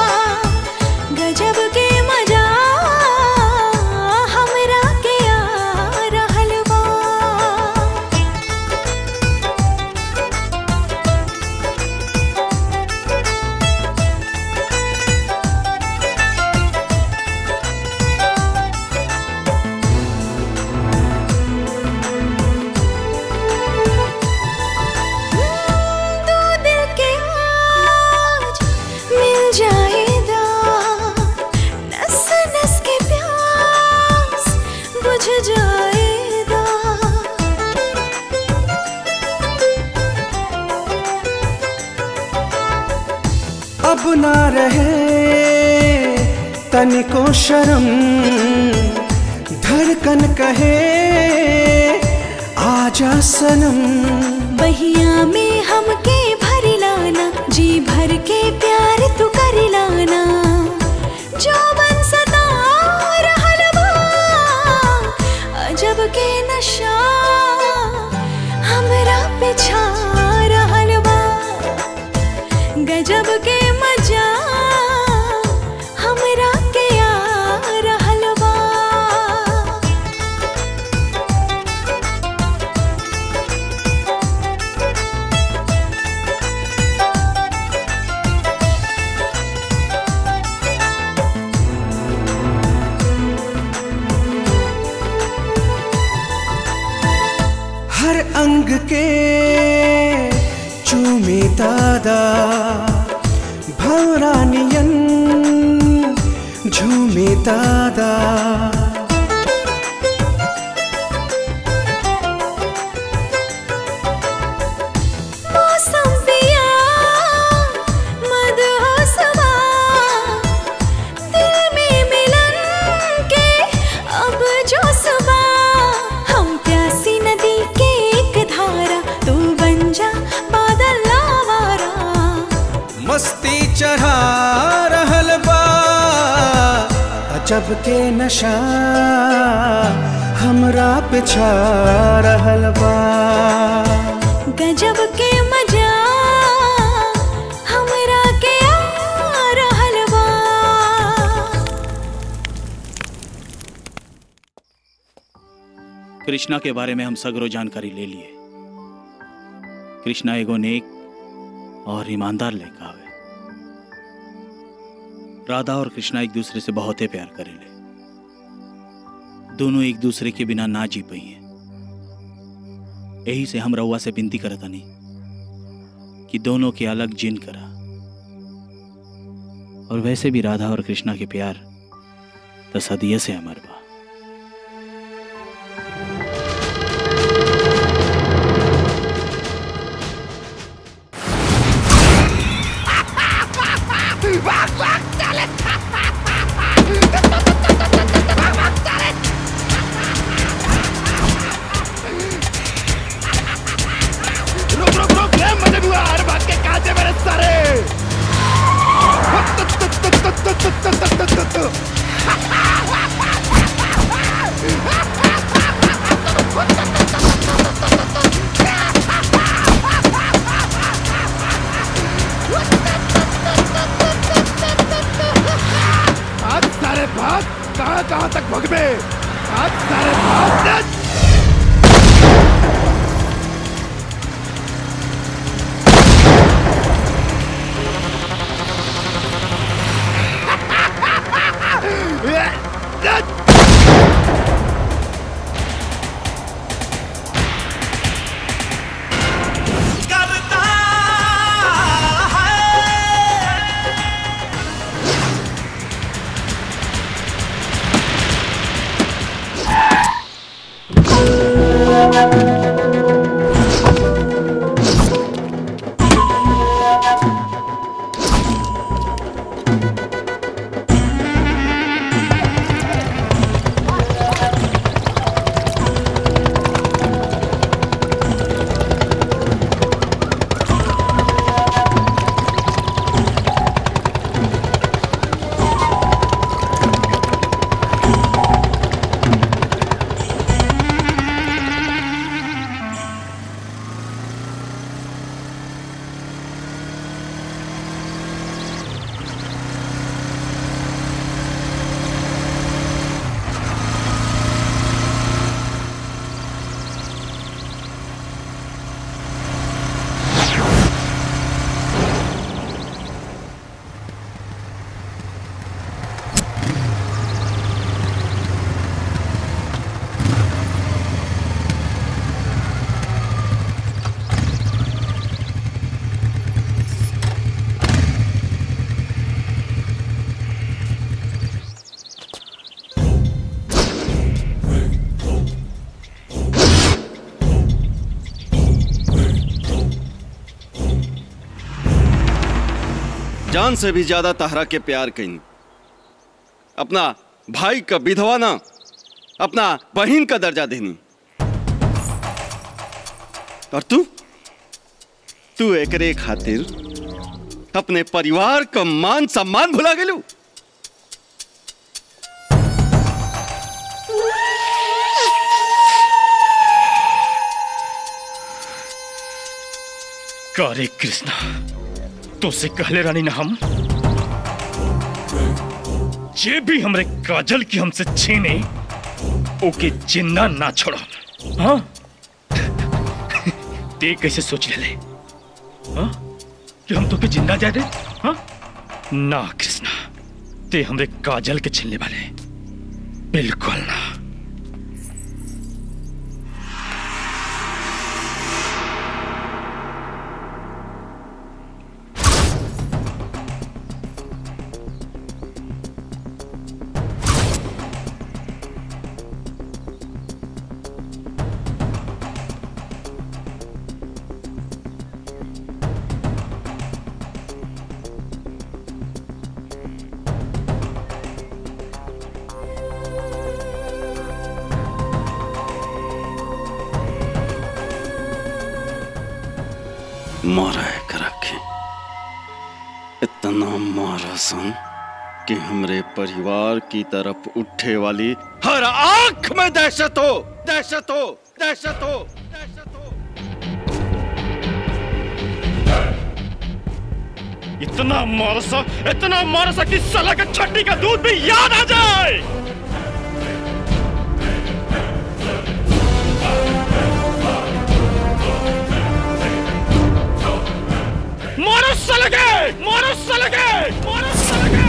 गजब के मजा हमरा के आ रहल बा दो दिल के आज मिल जाएगा नस नस के प्यास बुझ जाएगा अब ना रहे तनिको शर्म धड़कन कहे आजा सनम बहिया में हमके भर लाना जी भर के प्यार तू कर लाना जो बन सदा रहल बा अजब के नशा हमरा पे छा रहल बा गजब के मजा हमरा के आ रहल बा हर अंग के चूमे दादा भवरानियन झूमे दादा मौसम पिया मदहोसवा दिल में मिलन के अब जो सुबह हम प्यासी नदी के एक धारा तू बन जा बादल लावारा मस्ती चढ़ा रहल बा अजब के नशा हमरा पे छा रहल बा गजब के मजा हमरा के आ रहल बा कृष्णा के बारे में हम सगरो जानकारी ले लिए कृष्णा एगो नेक और ईमानदार लड़का हवे राधा और कृष्णा एक दूसरे से बहुते प्यार करेले दोनों एक दूसरे के बिना ना जी पाई हैं यही से हम रउआ से विनती करत हनी कि दोनों के अलग जिन करा और वैसे भी राधा और कृष्णा के प्यार तो सदिये से अमर बा भाग भाग चले रुक रुक रुक ले मजे हुआ हर भाग के काजे मेरे सारे आज सारे भाग कहाँ कहाँ तक भगवे आज सारे भाग नच! जान से भी ज्यादा तहरा के प्यार कहीं अपना भाई का विधवा ना अपना बहन का दर्जा देनी और तू तू एकरे खातिर अपने परिवार का मान सम्मान भुला गेलू करे कृष्णा तो से कहले रानी ना हम जे भी हमरे काजल की हमसे छीने ओके जिंदा ना छोड़ो हाँ ते कैसे सोच ले ले हाँ कि हम तो के जिंदा जा दे हाँ ना कृष्णा ते हमरे काजल के छीनने वाले बिल्कुल ना मारा है करा के इतना मारा सन कि हमरे परिवार की तरफ उठे वाली हर आंख में दहशत हो दहशत हो दहशत हो इतना मारसा इतना मारसा कि साला का छट्टी का दूध भी याद आ जाए मारो सलगे मारो सलगे मारो सलगे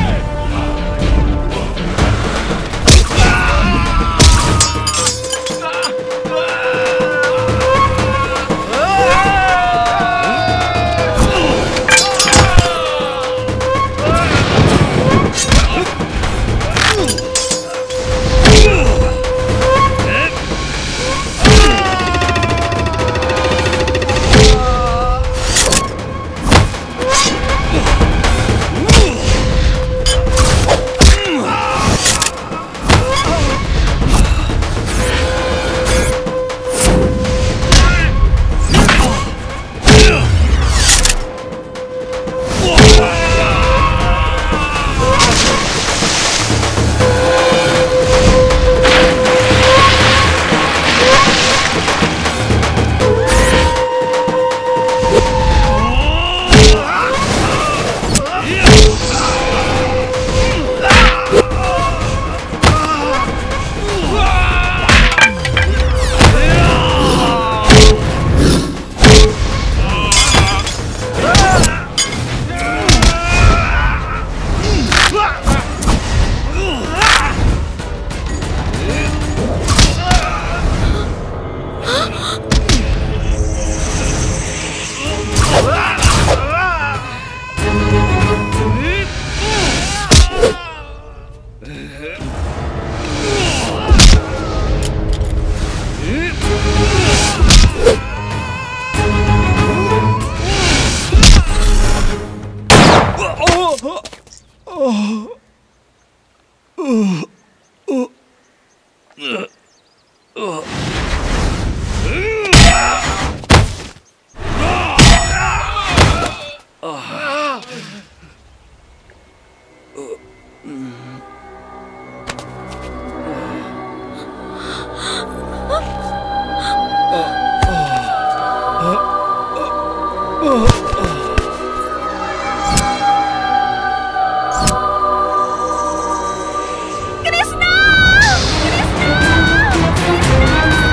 कृष्णा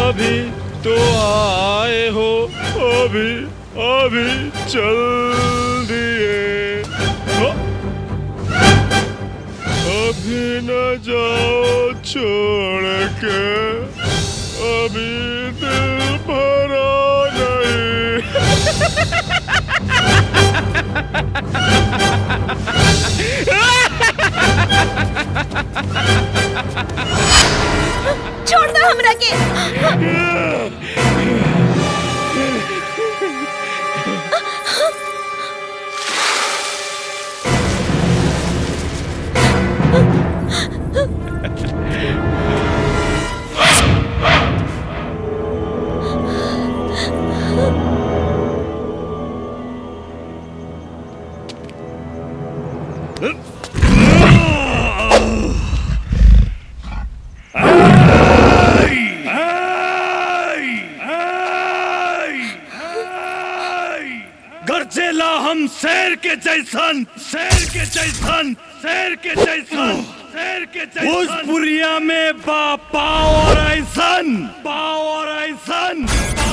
अभी तो आए हो अभी अभी चल दिए हो। अभी न जाओ छोड़ के अभी दिल भरा छोड़ दो हमरा के गरजेला हम शेर के जैसन शेर के जैसन शेर के जैसन शेर के जैसन भोजपुरिया में बा पावर ऐसन पावर ऐसन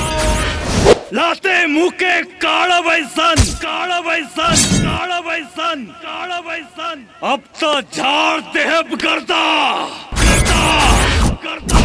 लाते मुंह के काड़ा बैसन काड़ा बैसन काड़ा बैसन काड़ा बैसन अब तो झाड़ देहब करता करता करता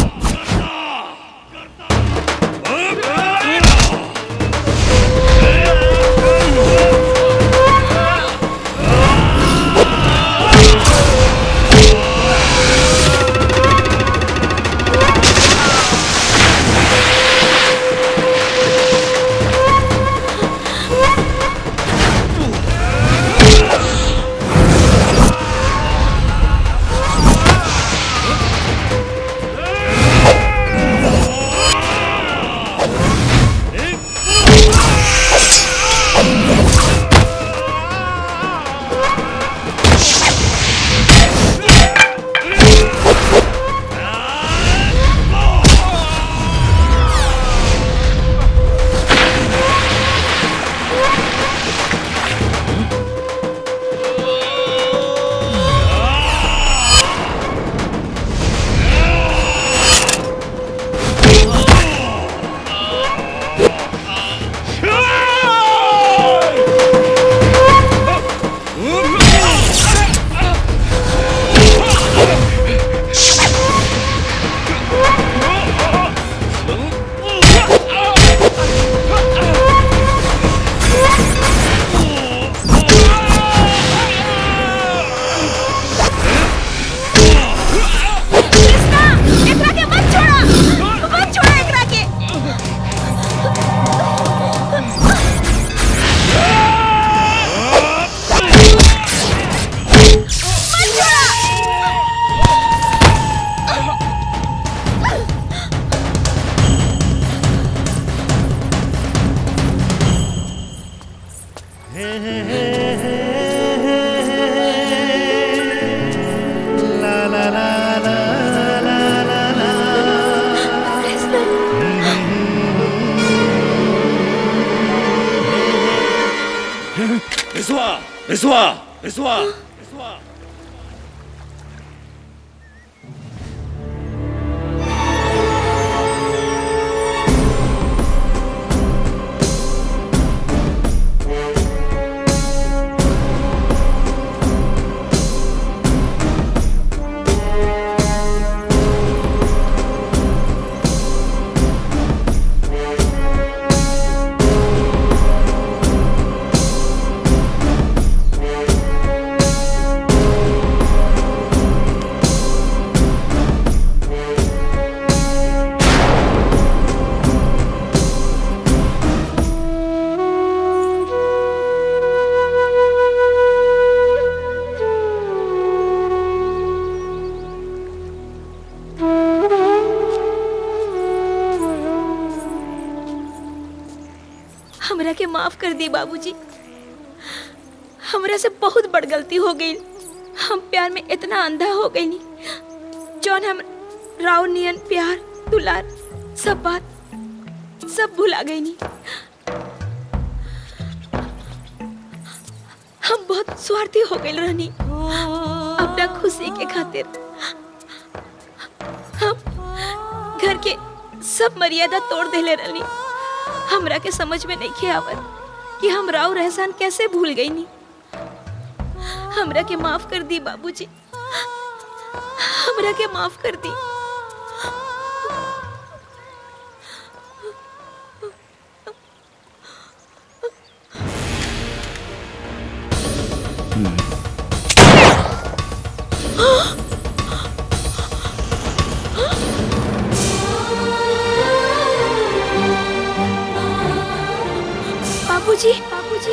एकरा के मत छोड़ा मत छोड़ा एकरा के मत छोड़ा रिसवा रिसवा रिसवा हमरा के माफ कर दी बाबूजी हमरा से बहुत बड़ गलती हो गई हम प्यार में इतना अंधा हो गई नी जौन हम राव नियन प्यार दुलार सब बात सब भुला गई नी हम बहुत स्वार्थी हो गए रहनी अपना खुशी के खातिर हम घर के सब मर्यादा तोड़ देले रहनी हमरा के समझ में नहीं खे आवत कि हम राव रहसान कैसे भूल गई नी हमरा के माफ कर दी बाबूजी हमरा के माफ कर दी बाबूजी बाबूजी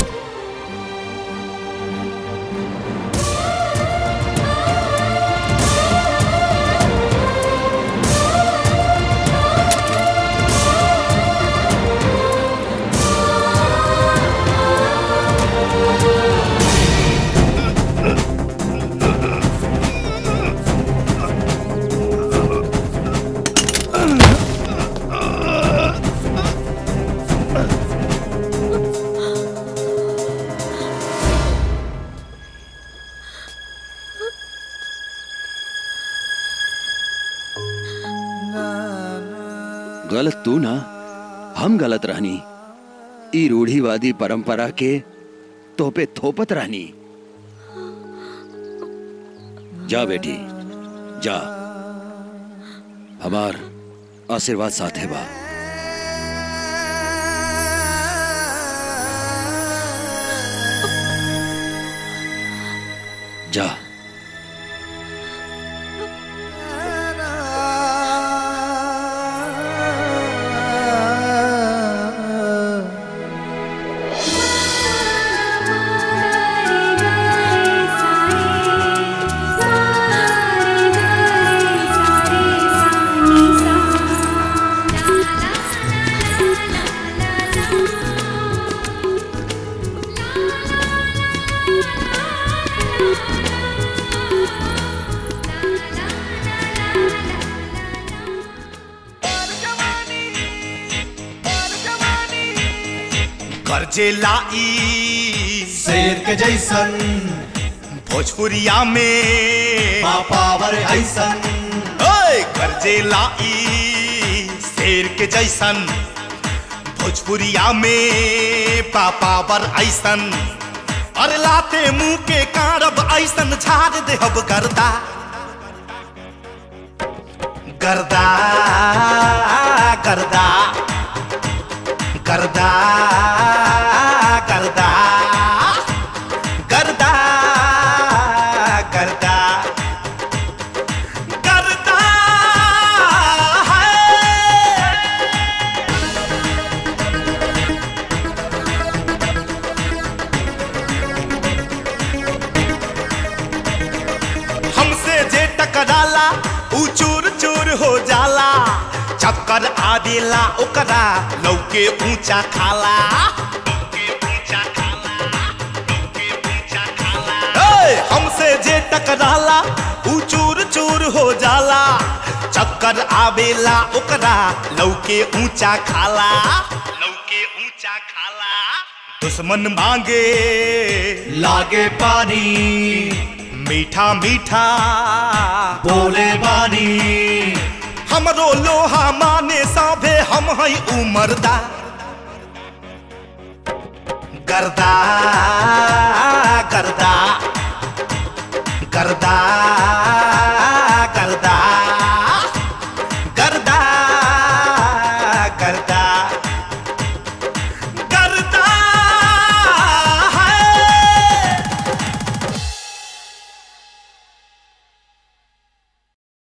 गलत तू ना हम गलत रहनी ई रूढ़ीवादी परंपरा के तोपे थोपत रहनी जा बेटी जा हमार आशीर्वाद साथे बा जा कर्जे लाई शेर के जैसन भोजपुरिया में पावर ऐसन ओए कर्जे लाई शेर के जैसन भोजपुरिया में पापावर ऐसन अरे लाते मुंह के कारब ऐसन झाड़ देहब गर्दा गर्दा गर्दा गर्दा गर्दा गर्दा गर्दा गर्दा हमसे जे टकराला ऊ चूर चूर हो जाला चक्कर आदेला ओकरा लौके ऊंचा खाला ए, हमसे जे टकराला ऊ चूर चूर हो जाला चक्कर आवेला ओकरा लौके ऊंचा खाला लौके ऊंचा खाला दुश्मन मांगे लागे पानी मीठा मीठा बोले बानी हमरो लोहा माने साभे हम हई उमरदा गर्दा गर्दा गर्दा